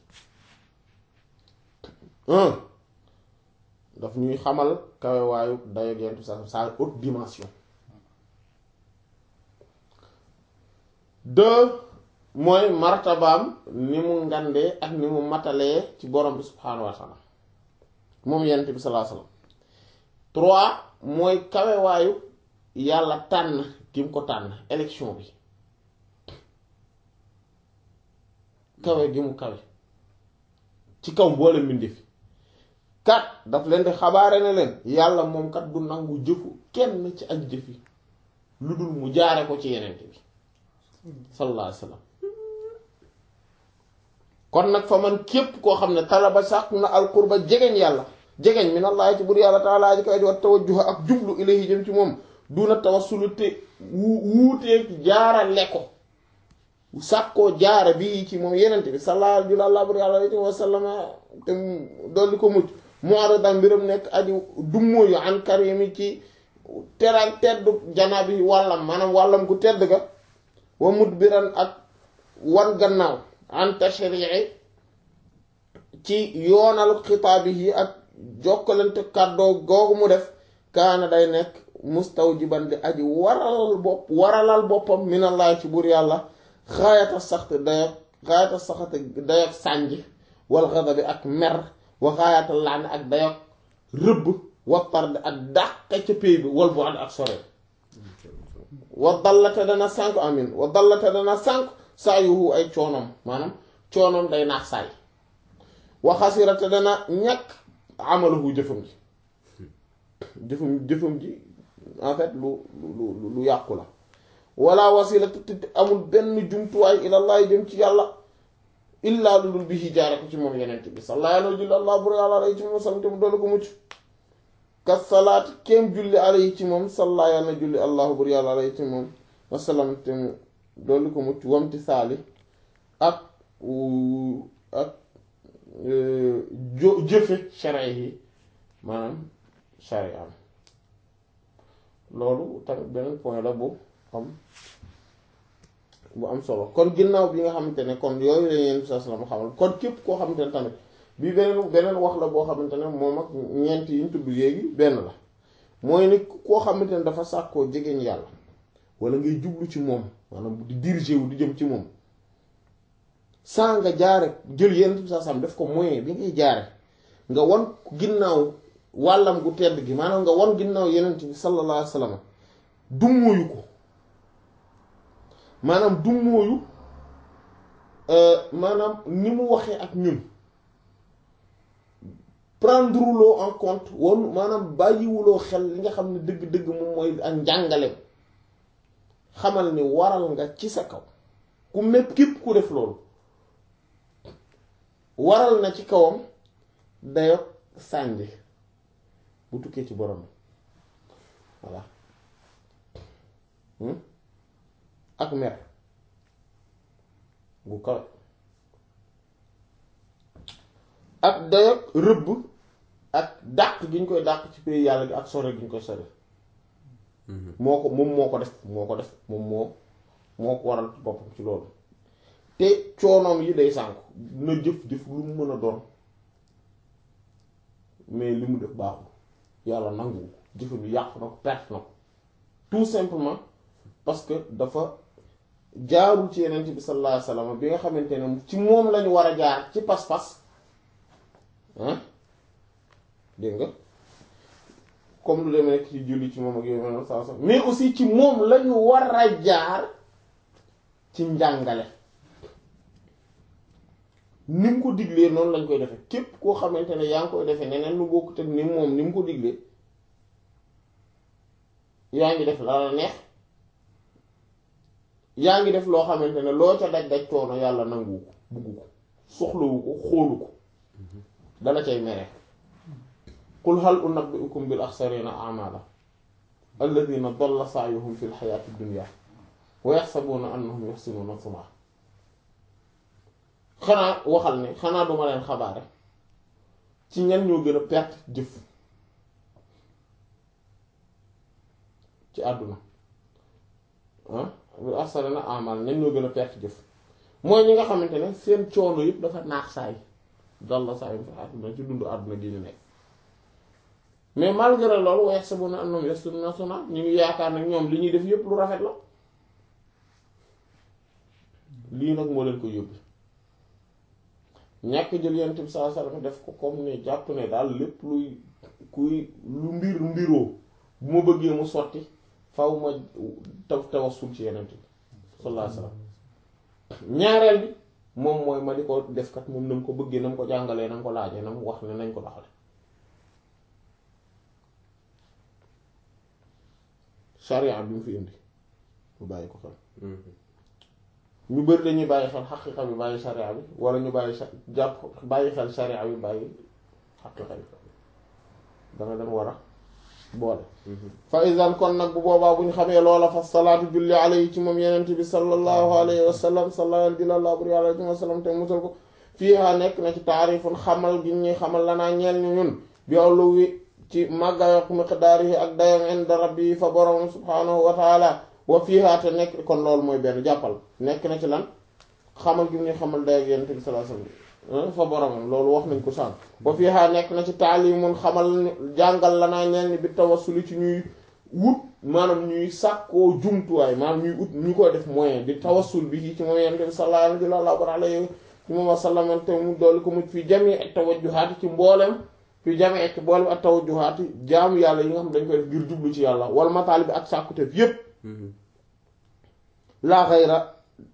daf ñuy xamal kawe waayu dayo yenent sa sa haute dimension deux mooy martabaam ni mu ngandee ak ni mu matalee ci borom bi subhaanahu wa taala moom yonent bi sallallahu alayhi wasallam trois mooy kawewaayu yàlla tànn ki mu ko tànn élection bi kawe gi mu kawe ci kaw mboole mbindeef kat daf leen di xabaare ne leen yàlla moom kat du nangu jëfu kenn ci ak jëf yi lu dul mu jaare ko ci yonent bi sallallahu alayhi wasallam kon nag fa man képp koo xam ne talaba sàkk na alqurba jegeñ yàlla jegeñ min allah ci bur yàlla taalaa ji koy wa tawajjuha ak jublu ilayhi jëm ci moom duna tawassulu te wuuteeg jaarale ko sàkkoo jaara bi ci moom yenente bi sallallahu alayhi wa sallam te dolli ko mucc mu'aradan mbiram nekk aji dummóoyu an karimi ci teral teddu janabi wàllam maanaam wàllam gu tedd ga wa mudbiran ak wan gannaaw an tashri'i ci yoonal xitaabi yi ak jokkalante kàddoo googu mu def kaana day nekk mustawjiban di aji waralal bopp waralal boppam minallahi ci buur yàlla xaayata saxte dayak xaayata saxte dayak sànj wal ghadabi ak mer wa xaayata laan ak dayak rëbb wa tard ak dàqe ca péy bi wal bu ànd ak sore wa dallate dana sànk amin wa dallate dana sànk saa yuhu ay coonom maanaam coonom day naax saay wa xasirate dana ñàkk amalahu jëfam ji jëfam jëfam ji en fait lu lu lu yàqu la wala wasila te amul benn jumtuwaay ilallaah jëm ci yàlla illaa lu dul bi jaare ko ci moom yenent bi sallallahu alayhi wa sallam bur yàlla alayhi ci moom salam te mu doolu ko mucc ka salaat kéem julli alayhi ci moom salla yàlla na julli allahu bur yàlla alayhi ci moom wasalam te mu doolu ko mucc wamti saali ak ak jo jëfe sharia yi maanaam sharia am loolu tamit beneen point la bu am bu am solo kon ginnaaw bi nga xamante ne kon yooyu lañ leen sa sallam xamal kon képp koo xamante ne tamit bi beneen beneen wax la boo xamante ne moom ak ñeent yi ñu tudd léegi benn la mooy ni koo xamante ne dafa sàkkoo jegeñ yàlla wala ngay jublu ci moom maanaam di diriger wu di jëm ci moom saa nga jaare jël yenn bi saa sam def ko moyen bi ngay jaare nga wan ginnaaw wàllam gu tedd gi maanaam nga wan ginnaaw yenent bi sallallahu alayhi wa sallam dummóoyu ko maanaam dummóoyu maanaam ni mu waxee ak ñun prendre loo en compte woon maanaam bàyyiwuloo xel li nga xam ne dëgg-dëgg moom mooy ak njàngaleem xamal ni waral nga ci sa kaw ku mépp képp ku def loolu waral na ci kawam dayo sànji bu tukkee ci borom voilà ak mer gu kawe ak dayo rëbb ak dàq gi ñu koy dàq ci pays yàlla gi ak sore gi ñu koy sore moo ko moom moo ko def moo ko def moom moo moo ko waral boppam ci loolu te coonoom yi day sànku na jëf-jëf lu mu mën a doon mais li mu def baaxul yàlla nangu jëfam yi yàqu na ko perte na ko tout simplement parce que dafa jaarul ci yeneen bi sallallahu alayhi wasallam bi nga xamante ne ci moom lañu war a jaar ci pas-pas ah dégg nga comme lu demee nekk ci julli ci moom ak yooyu mel saa mais aussi ci moom lañu war a jaar ci njàngale ni mu ko diglee noonu lañ koy defe képp koo xamante ne yaa ngi koy defee neneen lu bokkut ak ni moom ni mu ko diglee yaa ngi def la la neex yaa ngi def loo xamante ne loo ca daj daj coono yàlla nanguwu ko buggu ko soxlawu ko xoolu ko dala cay mere qul hal unabbi'ukum bil axsarina a'mala alladhina dalla sa'yuhum fil hayati dunya wa yaxsabuna annahum yuhsinuna sun'a xanaa waxal ne xanaa duma leen xabaare ci ñan ñoo gën a perte jëf ci àdduna ah bil axsarina a'mala ñan ñoo gën a perte jëf mooy ñi nga xamante ne seen coono yëpp dafa naax saay dalla sa'yuhum fil hayati dunya ci dundu àdduna gi ñu nekk mais malgré loolu wa yaxsabuna annahum yuhsinuna sun'a ñu ngi yaakaar nag ñoom li ñuy def yëpp lu rafet la lii nag moo leen ko yóbbu ñàkk jël yonent bi sallallahu alayhi wasallam def ko comme ne jàpp ne daal lépp luy kuy lu mbir mbiroo bu ma bëggee mu sotti faw ma taw tawassul ci yonent bi sallallahu alayhi wasallam ñaareel bi moom mooy ma di ko def kat moom na mu ko bëggee na mu ko jàngalee na mu ko laajee na mu wax ne nañ ko doxale sharia bi mu fi indi mu bàyyi ko xel ñu bëri dañuy bàyyi xel xaqiqa bi bàyyi sharia bi wala ñu bàyyi jàpp bàyyi xel sharia bi bàyyi xaqiqa bi danga dem war a boole fa isan kon nag bu boobaa bu ñu xamee loola fa salaatu julli alayhi ci moom yenent bi sallallahu alayhi wa sallam sallallahu dilallah bur yàlla wa sallam te musal ko fiiha nekk na ci taarifun xamal gi ñuy xamal lanaa ñeel ñu ñun bi awlu wi ci màggaayok miqdaarihi ak dayam inda rabbi fa borom subhaanahu wa taala wa fiiha te nekk kon loolu mooy benn jàppal nekk na ci lan xamal gi mu ñuy xamal day ak yonent bi sallallahu alayhi wasallam fa boromam loolu wax nañ ko sànq wa fiiha nekk na ci taalimun xamal jàngal la naa ñeel ni bi tawassuli ci ñuy wut maanaam ñuy sàkkoo jumtuwaay maanaam ñuy ut ñu koy def moyen di tawassul bi ci moom yonent bi sallallahu alayhi wa sallam te mu dool ko muj fi jami ak tawajjuhaati ci mboolem fi jami ak mboolem ak tawajjuhaati jaamu yàlla yi nga xam dañ koy def ngir jublu ci yàlla wal mataali bi ak sàkkuteef yépp laa xayra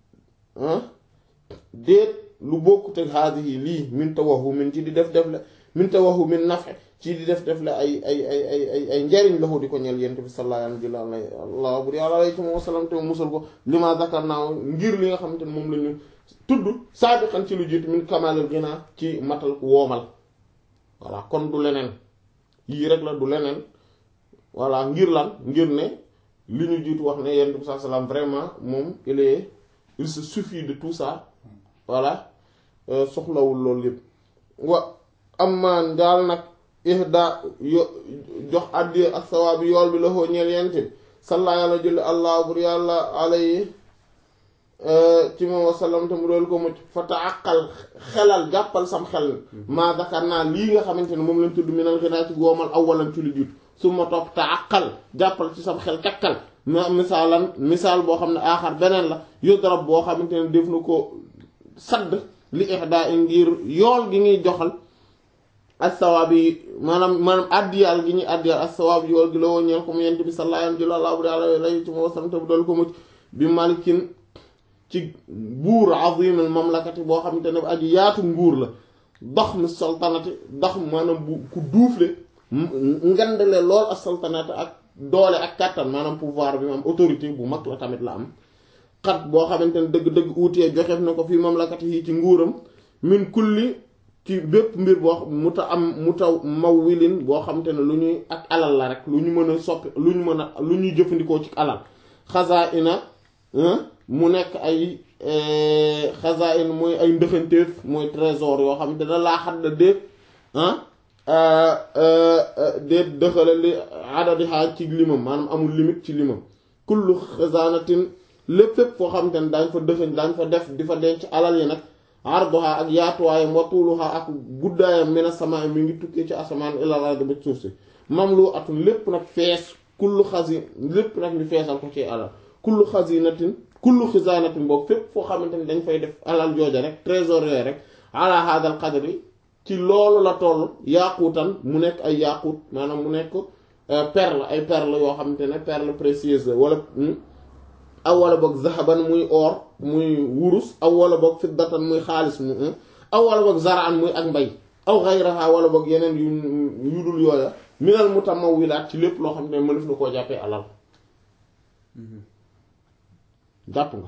déet lu bokkut ak haadihi lii min tawahumin ci di def def la min tawahumin nafe ci di def def la ay ay ay ay ay ay njariñ la ko di ko ñel yent bi sallallahu alayhi allah bur yàlla alayhi wa sallam te musal ko li ma zakar naa ngir li nga xamante ne moom la ñu tudd saabiqan ci lu jiitu min kamalil ghina ci matal woomal voilà kon du leneen yii rek la du leneen voilà ngir lan ngir ne li ñu jiitu wax ne yonent bi sallallahu alayhi wasallam vraiment moom il est il se suffit de tout ça voilà soxlawul loolu yépp wa amaan daal nag ihda yo jox àddi ak sawaabi yool bi la xoo ñeel yonent bi salla yàlla julli allah bur yàlla alayhi ci moom wasallam te mu doolu ko mucc fa taaqal xelal jàppal sam xel maa zakar naa lii nga xamante ne moom lañ tudd minal ginaa ci goomal awalan ci lu jiitu su ma topp taaqal jàppal ci sam xel kakkal ma misaalan misaal boo xam ne aaxar beneen la yudrab boo xamante ne def na ko sadd li ihda ngir yool gi ñuy joxal as-sawaab yi maanaam maanaam addiyal gi ñuy addiyal as-sawaab yool gi la woo ñeel ko mu yent bi sallallahu alayhi wa sallam te bu dal ko mucc bi malikin ci buur azimul mamlakati boo xamante ne aji yaatu nguur la dox mi sultanati dox maanaam bu ku duufle ngandale lool ak sultanati ak doole ak kàttan maanaam pouvoir bi mu am autorité bu mag la tamit la am xat boo xamante ne dëgg-dëgg uutee joxeef na ko fii mamlakati yi ci nguuram min kulli ci bépp mbir boo mu ta am mu taw maw wilin boo xamante ne lu ñuy ak alal la rek lu ñu mën a soppi lu ñu mën a lu ñuy jëfandikoo ci alal xasaa ina mu nekk ay xasaa ina mooy ay ndëxanteef mooy trésor yoo xamante ne laa xadda déet déet dëxale li adadi xaaj ci limam maanaam amul limite ci limam kullu xasaanatin lépp fépp foo xamante ne daañ fa dëxañ daañ fa def di fa denc alal yi nag arduha ak yaatuwaayam wa tuuluha ak guddaayam mina samaa mi ngi tukkee ci asamaan ilal ardi ba suuf si mamlu atun lépp nag fees kullu xasi lépp nag ñu feesal ko ci alal kullu xasinatin kullu xisaanatin boobu fépp foo xamante ne dañ fay def alal jooja rek trésor yooyu rek ala hadal qadri ci loolu la toll yaaquutan mu nekk ay yaaquut maanaam mu nekk perle ay perle yoo xamante ne perle précieuse la wala aw wala boog zahaban muy or muy wurus aw wala boog fiddatan muy xaalis mu aw wala boog zaraan muy ak mbay aw xayraha wala boog yeneen yu yu dul yooya minal mutamawwilaat ci lépp loo xam ne mënef na koo jàppee alal jàpp nga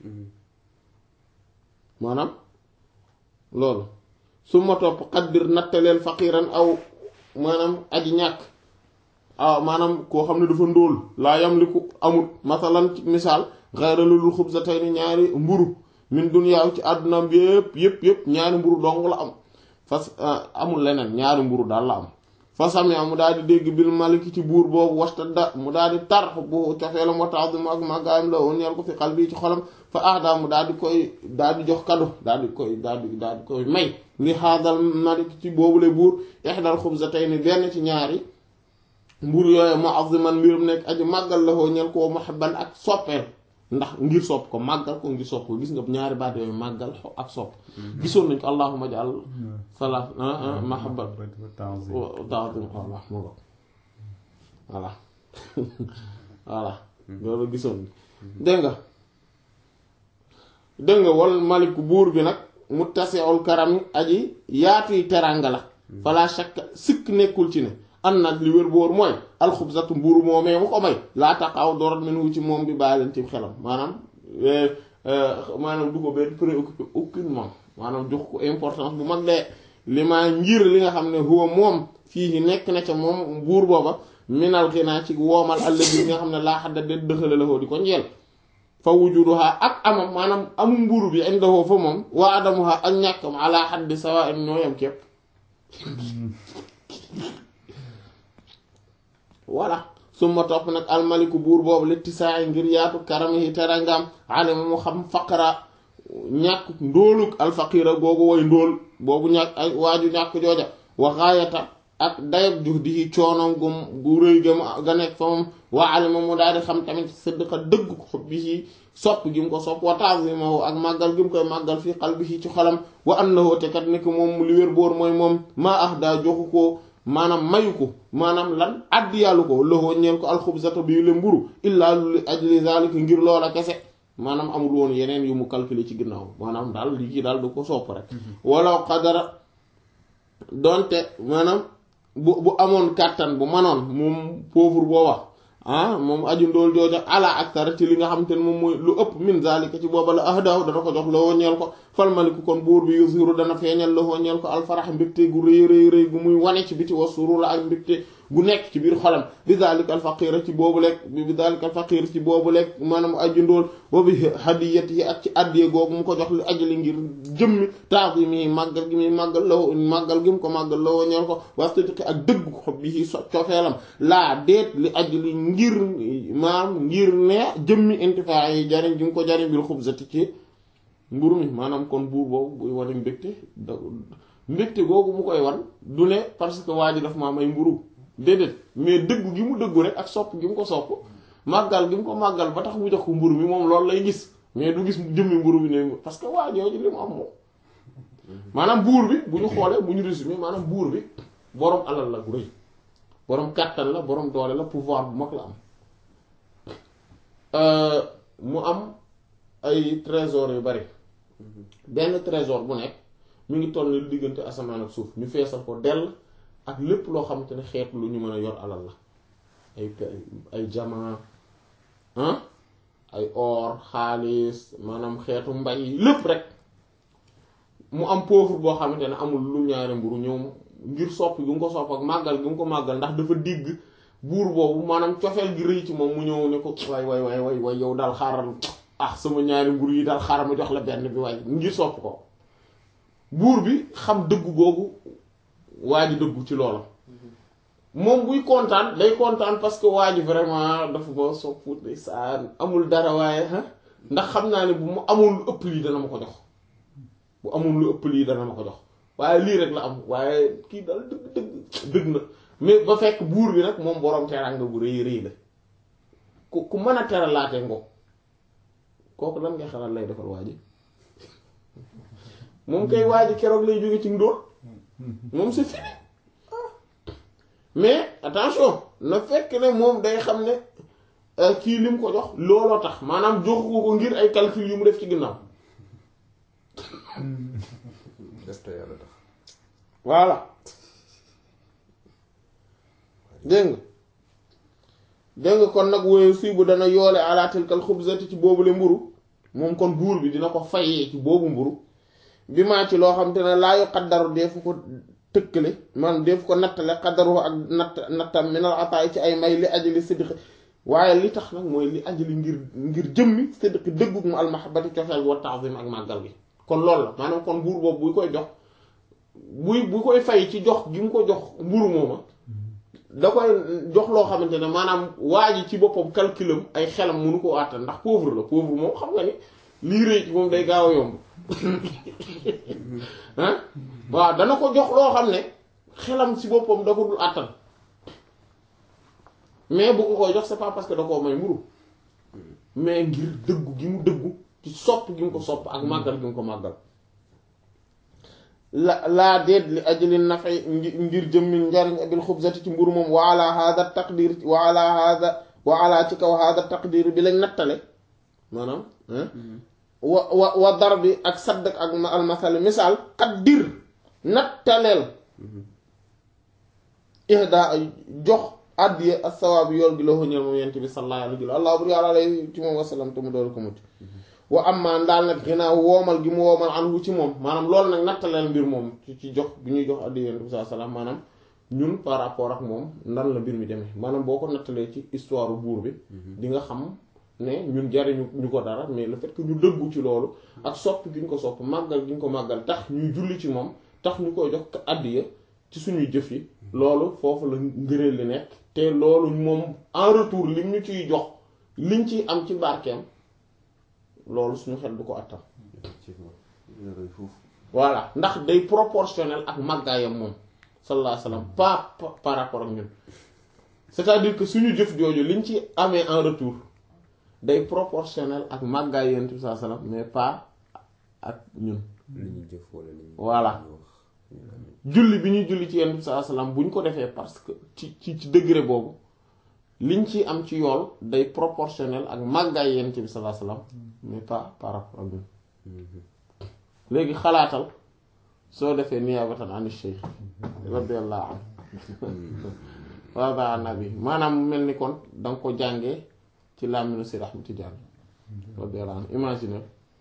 maanaam loolu su ma topp xaddir nattaleel faqiran aw maanaam aji ñàkk ah maanaam koo xam ne dafa ndóol laa yamliku amul masalan ci misaal xayra lulul xubsatayni ñaari mburu min dunyaaw ci àddunaam yépp yépp yépp ñaari mburu dong la am fas amul leneen ñaari mburu daal la am fasami mu daal di dégg bil maliki ci buur boobu wastadda mu daal di tar bu cofeelam wa ta'zim ak màggaayam la woon ñeel ko fi xal bii ci xolam fa ahda mu daal di koy daal di jox kado daal di koy daal di daal di koy may li xaadal malik ci boobule buur ihdal xubsatayni benn ci ñaari mbur yooyu mu'azziman mbirum nekk aji màggal la woo ñeel ko muhibban ak soppeel ndax ngir sopp ko màggal ko ngir sopp ko gis nga ñaari baat yooyu màggal ak sopp gisoon nañ ko allahumma ja'al salaat mahabbat ta'zim Allah mu ngo voilà voilà loolu gisoon dégg nga dégg nga wal maliku buur bi nag muttasi'ul karami aji yaatuy teranga la fala shakka sikk nekkul ci ne an nag li wér boor mooy alxubsatu mburu moomee mu ko may laa taxaw dorat min wu ci moom bi bàyyi leen ci xelam maanaam maanaam du ko benn préoccupé aucunement maanaam jox ko importance bu mag de li maa ngir li nga xam ne huwa moom fii nekk na ca moom buur booba minal xinaa ci woomal alladi nga xam ne laa xadda de dëxale la di ko njeel fa wujuduha ak amam maanaam amu mburu bi indahoo fa moom waa adamuha ak ñàkkam ala xaddi sawa im ñoo yam képp voilà summa topp nag almaliku buur boobu letti saa ngir yaatu karamihi terangam alima mu xam faqara ñàkk ndóoluk alfaqira googu woy ndóol boobu ñàkk ay waaju ñàkk jooja wa gaayata ak dayab jux di coonom gu gu rëy gam ga nekk fa moom waa alima mu daal di xam tamit sidqa dëgg ko xob bi sopp gi mu ko sopp wa ta'zimahu ak màggal gi mu koy màggal fii qalbihi ci xolam wa annahu te kat nekk moom li wér boor mooy moom maa ah daa joxu ko maanaam mayu ko maanaam lan addi yàllu ko loxoo ñeel ko alxubsata bi le mburu illaa li ajli zalika ngir loola kese maanaam amul woon yeneen yu mu calculer ci ginnaaw maanaam daal lii kii daal du ko sopp rek walaw qadara donte maanaam bu bu amoon kàttan bu manoon moom pauvre booba ah moom aju ndool jooja ala aktara ci li nga xam te ne moom mooy lu ëpp min zalika ci booba la ahdaw dana ko jox loo ñeel ko falmaliku kon buur bi yusiru dana feeñal loo ñeel ko alfarax mbégte gu rëy rëy rëy gu muy wane ci biti wa surura ak mbégte gu nekk ci biir xolam bi zalika alfaqira ci boobu lekk bi zalika alfaqir ci boobu lekk maanaam aju ndool wa bi hadiyati yi ak ci addiye googu mu ko jox li ajali ngir jëmmi taazimi màggal gi muy màggal la màggal gi mu ko màggal la woo ñeel ko wastatiqi ak dëgg xob bi so cofeelam laa deet li ajali ngir maam ngir ne jëmmi intifaa yi jariñ gi mu ko jariñ bil xubzati ci mburu mi maanaam kon buur boobu buy wane mbégte da mbégte googu mu koy wan du ne parce que waa ji daf maa may mburu déedéet mais dëggu gi mu dëggu rek ak sopp gi mu ko sopp màggal gi mu ko màggal ba tax mu jox ko mburu mi moom loolu lay gis mais du gis jëmmi mburu mi ne parce que waa jooju li mu am moom maanaam buur bi bu ñu xoolee bu ñu résumé maanaam buur bi boroom alal la gu rëy boroom kàttan la boroom doole la pouvoir bu mag la am mu am ay trésor yu bari benn trésor bu nekk mu ngi toll ni diggante asamaan ak suuf ñu feesal ko dell ak lépp loo xamante ne xeetu lu ñu mën a yor alal la ay ay jamaa ay or xaalis maanaam xeetu mbay lépp rek mu am pauvre boo xamante ne amul lu ñaari mburu ñëw ngir sopp gi mu ko sopp ak màggal gi mu ko màggal ndax dafa digg buur boobu maanaam cofeel gi rëy ci moom mu ñëw ne ko waay waay waay waay waay yow daal xaaral ah sama ñaari mburu yi daal xaaral ma jox la benn bi waay ngir sopp ko buur bi xam dëggu googu waa ji dëggu ci loola moom buy kontaan day kontaan parce que waa ji vraiment dafa ma soppu day saa amul dara waaye ndax xam naa ne bu mu amul lu ëpp lii dana ma ko jox bu amul lu ëpp lii dana ma ko jox waaye lii rek la am waaye kii daal dëgg dëgg dëgg na mais ba fekk buur bi nag moom boroom teraanga bu rëy rëy la ku ku mën a teralaatee ngo kooku lan ngay xalaat lay defal waa ji moom kay waa ji keroog lay jóge ci ndóol moom c'est fini mais attention na fekk ne moom day xam ne kii li mu ko jox looloo tax maanaam joxu ko ngir ay calcul yu mu def ci ginnaaw def te yàlla tax voilà dégg nga dégg nga kon nag woyu fii bu dana yoole ala tilkal xubzati ci boobule mburu moom kon buur bi dina ko fayee ci boobu mburu bi maa ci loo xam te ne laa yu xaddaru deefu ko tëkkale man deefu ko nattale xaddaru ak natt nattam minal ataay ci ay may li ajali siddiqi waaye li tax nag mooy li ajali ngir ngir jëmmi siddiqi dëggug mu almahabati cofeel gi wa ta'zim ak màggal gi kon loolu la maanaam kon buur boobu buy koy jox buy bu koy fay ci jox gi mu ko jox mburu mooma da koy jox loo xamante ne maanaam waa ji ci boppam calculam ay xelam mënu ko àttan ndax pauvre la pauvre moom xam nga ni lii rëy ci moom day gaaw a yomb ah waaw dana ko jox loo xam ne xelam ci boppam da ko dul àttan mais bu ko koy jox c'est pas parce que da koo may mburu mais ngir dëggu gi mu dëggu ci sopp gi mu ko sopp ak màggal gi mu ko màggal la laa déet li ajli nafay ngir jëmmi njariñ bil xubzati ci mburu moom wa ala hada taqdir wa ala hada wa ala ci kaw hada taqdir bi lañ nattale maanaam wa wa wa dar bi ak sadd ak almasali misaal qaddir nattaleel ihda jox addiye as-sawaab yool gi la ko ñëw moom yent bi sallallahu alayhi wa allah bur yàlla lay ci moom wasalam te mu doolu ko mucc wa amma daal nag ginnaaw woomal gi mu woomal anhu ci moom maanaam loolu nag nattaleel mbir moom ci ci jox bi ñuy jox addiye yent bi sallallahu alayhi wa sallam maanaam ñun par rapport ak moom nan la mbir mi demee maanaam boo ko nattalee ci histoire buur bi di nga xam ne ñun jariñu ñu ko dara mais le fait que ñu dëggu ci loolu ak sopp gi ñu ko sopp màggal gi ñu ko màggal tax ñuy julli ci moom tax ñu koy jox addiya ci suñuy jëf yi loolu foofu la ngëneel li nekk te loolu moom en retour lim ñu ciy jox liñ ciy am ci barkeem loolu suñu xel du ko attam voilà ndax day proportionnel ak màggaayam moom sallallahu alayhi wasallam pas par rapport ak ñun c'est-à-dire que suñu jëf jooju liñ ci amee en retour day proportionnel ak màggaay yonent bi sallallahu alayhi wasallam mais pas ak ñun li ñu jëf wala li ñu voilà wax julli bi ñuy julli ci yonent bi sallallahu alayhi wasallam bu ñu ko defee parce que ci ci ci degré boobu liñ ci am ci yool day proportionnel ak màggaay yonent bi sallallahu alayhi wasallam mais pas par rapport ak ñun léegi xalaatal soo defee niyaabatan an shaykh radiyallahu anhu wa ba nabi maanaam mu mel ni kon danga ko jàngee ci làmminu si Ahmad Tijaan radiyallahu anhu imagine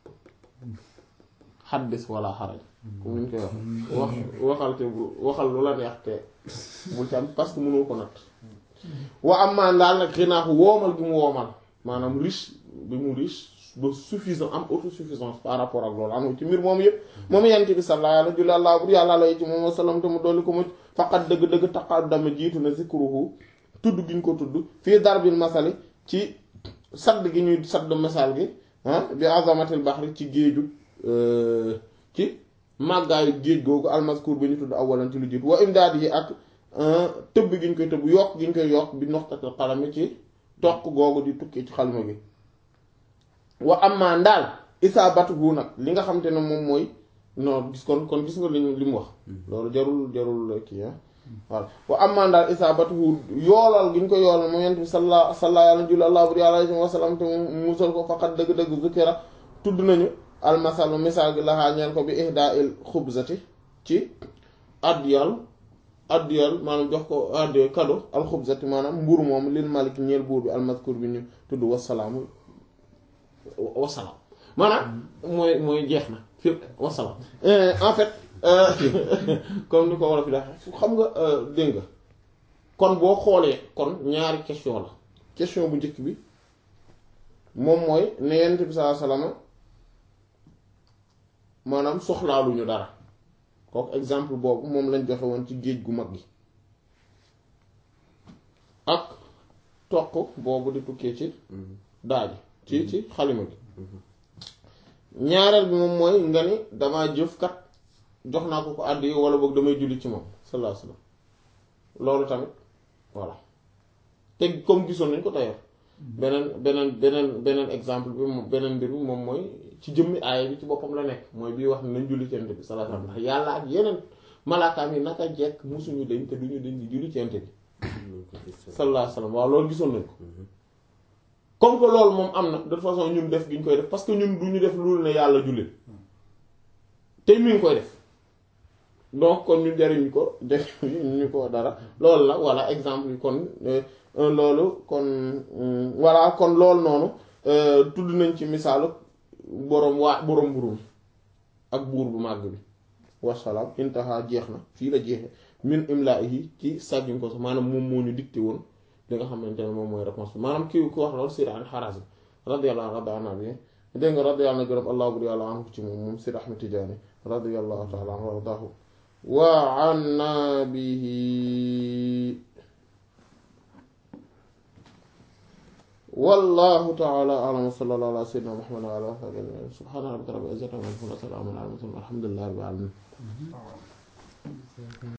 xaddis wala xaraj comme ni ñu koy wax wax waxal te bu waxal lu la neex te bul ci am parce que mënoo ko natt wa am maan daal nag xinaaxu woomal gi mu woomal maanaam riche bi mu riche ba suffisant am autosuffisance par rapport ak loolu anu ci mbir moom yëpp moom yent bi sallallahu alayhi wa sallam bur yàlla lay ci moom wasallam te mu dolli ko mucc faqat dëgg-dëgg taqaddama jiitu na zikruhu tudd gi ñu ko tudd fii darbil masali ci sadd gi ñuy sadd masal gi ah bi azamatil bahri ci géeju ci màggaayu géej googu almaskur bi ñu tudd awalan ci lu jiitu wa imdaad yi ak tëbb gi ñu koy tëbb yokk gi ñu koy yokk bi noxtatil xalami ci toq googu di tukkee ci xalima gi wa amma ndaal isaabatu gu nag li nga xam te ne moom mooy non gis kon kon gis nga li li mu wax loolu jarul jarul kii ah voilà wa amma ndaal isaabatu gu yoolal gi ñu ko yoolal mu yent bi salla salla yàlla julli allah buri alayhi wa sallam te mu musal ko faqat dëgg-dëgg zukira tudd nañu almasalu misaal gi laxaa ñeen ko bi ihdaa il xubzati ci addiyal addiyal maanaam jox ko addiyo kado alxubzati maanaam mburu moom lil malik ñeel buur bi almaskur bi ñu tudd wasalaamu wasalaam maanaam mooy mooy jeex na fi wasalaam en fait comme ni ko war a fi dax xam nga dégg nga kon boo xoolee kon ñaari question la question bu njëkk bi moom mooy ne yonent bi sallallahu alayhi wasallam maanaam soxlaaluñu dara kooku exemple boobu moom lañ joxe woon ci géej gu mag gi ak toq boobu di tukkee ci daaji ci ci xalima gi ñaareel bi moom mooy nga ni damaa jëf kat jox naa ko ko àddi wala boog damay julli ci moom sallallahu alayhi wasallam loolu tamit voilà te comme gisoon nañ ko d'ailleurs beneen beneen beneen beneen exemple bi moom beneen mbir bi moom mooy ci jëmmi aaya bi ci boppam la nekk mooy bii wax ne nañ julli ci Yonent bi sallallahu alayhi wasallam ndax yàlla ak yeneen malaakaam yi naka jekk musuñu dañ te duñu dañ di julli ci Yonent bi sallallahu alayhi wasallam waaw loolu gisoon nañ ko comme que loolu moom am na de toute façon ñun def gi ñu koy def parce que ñun du ñu def loolu ne yàlla jullit te mi ngi koy def donc kon ñu jariñ ko jariñ ñu ko dara loolu la voilà exemple yi kon loolu kon voilà kon loolu noonu tudd nañ ci misaalu boroom waa boroom mburum ak buur bu màgg bi wasalaam intaha jeex na fii la jeexe min imlaahi ci sàggiñ ko sax maanaam moom moo ñu dicté woon li nga xamante ne moom mooy réponse bi maanaam kii ku wax loolu Seydi al-Harazim radiyallahu anhu bi dégg nga radiyallahu anhu gërëm allah bur yàlla anhu ci moom moom Seydi Ahmad Tijaani radiyallahu ta'ala anhu wa ardaahu wa anna bihi wallahu ta'ala a'lam wa sallallahu ala sayyidina Muhammad wa ala alihi wa sahbihi subhana rabbika rabbil izzati amma yasifun wa salamun ala al mursalin walhamdulillahi rabbil alamin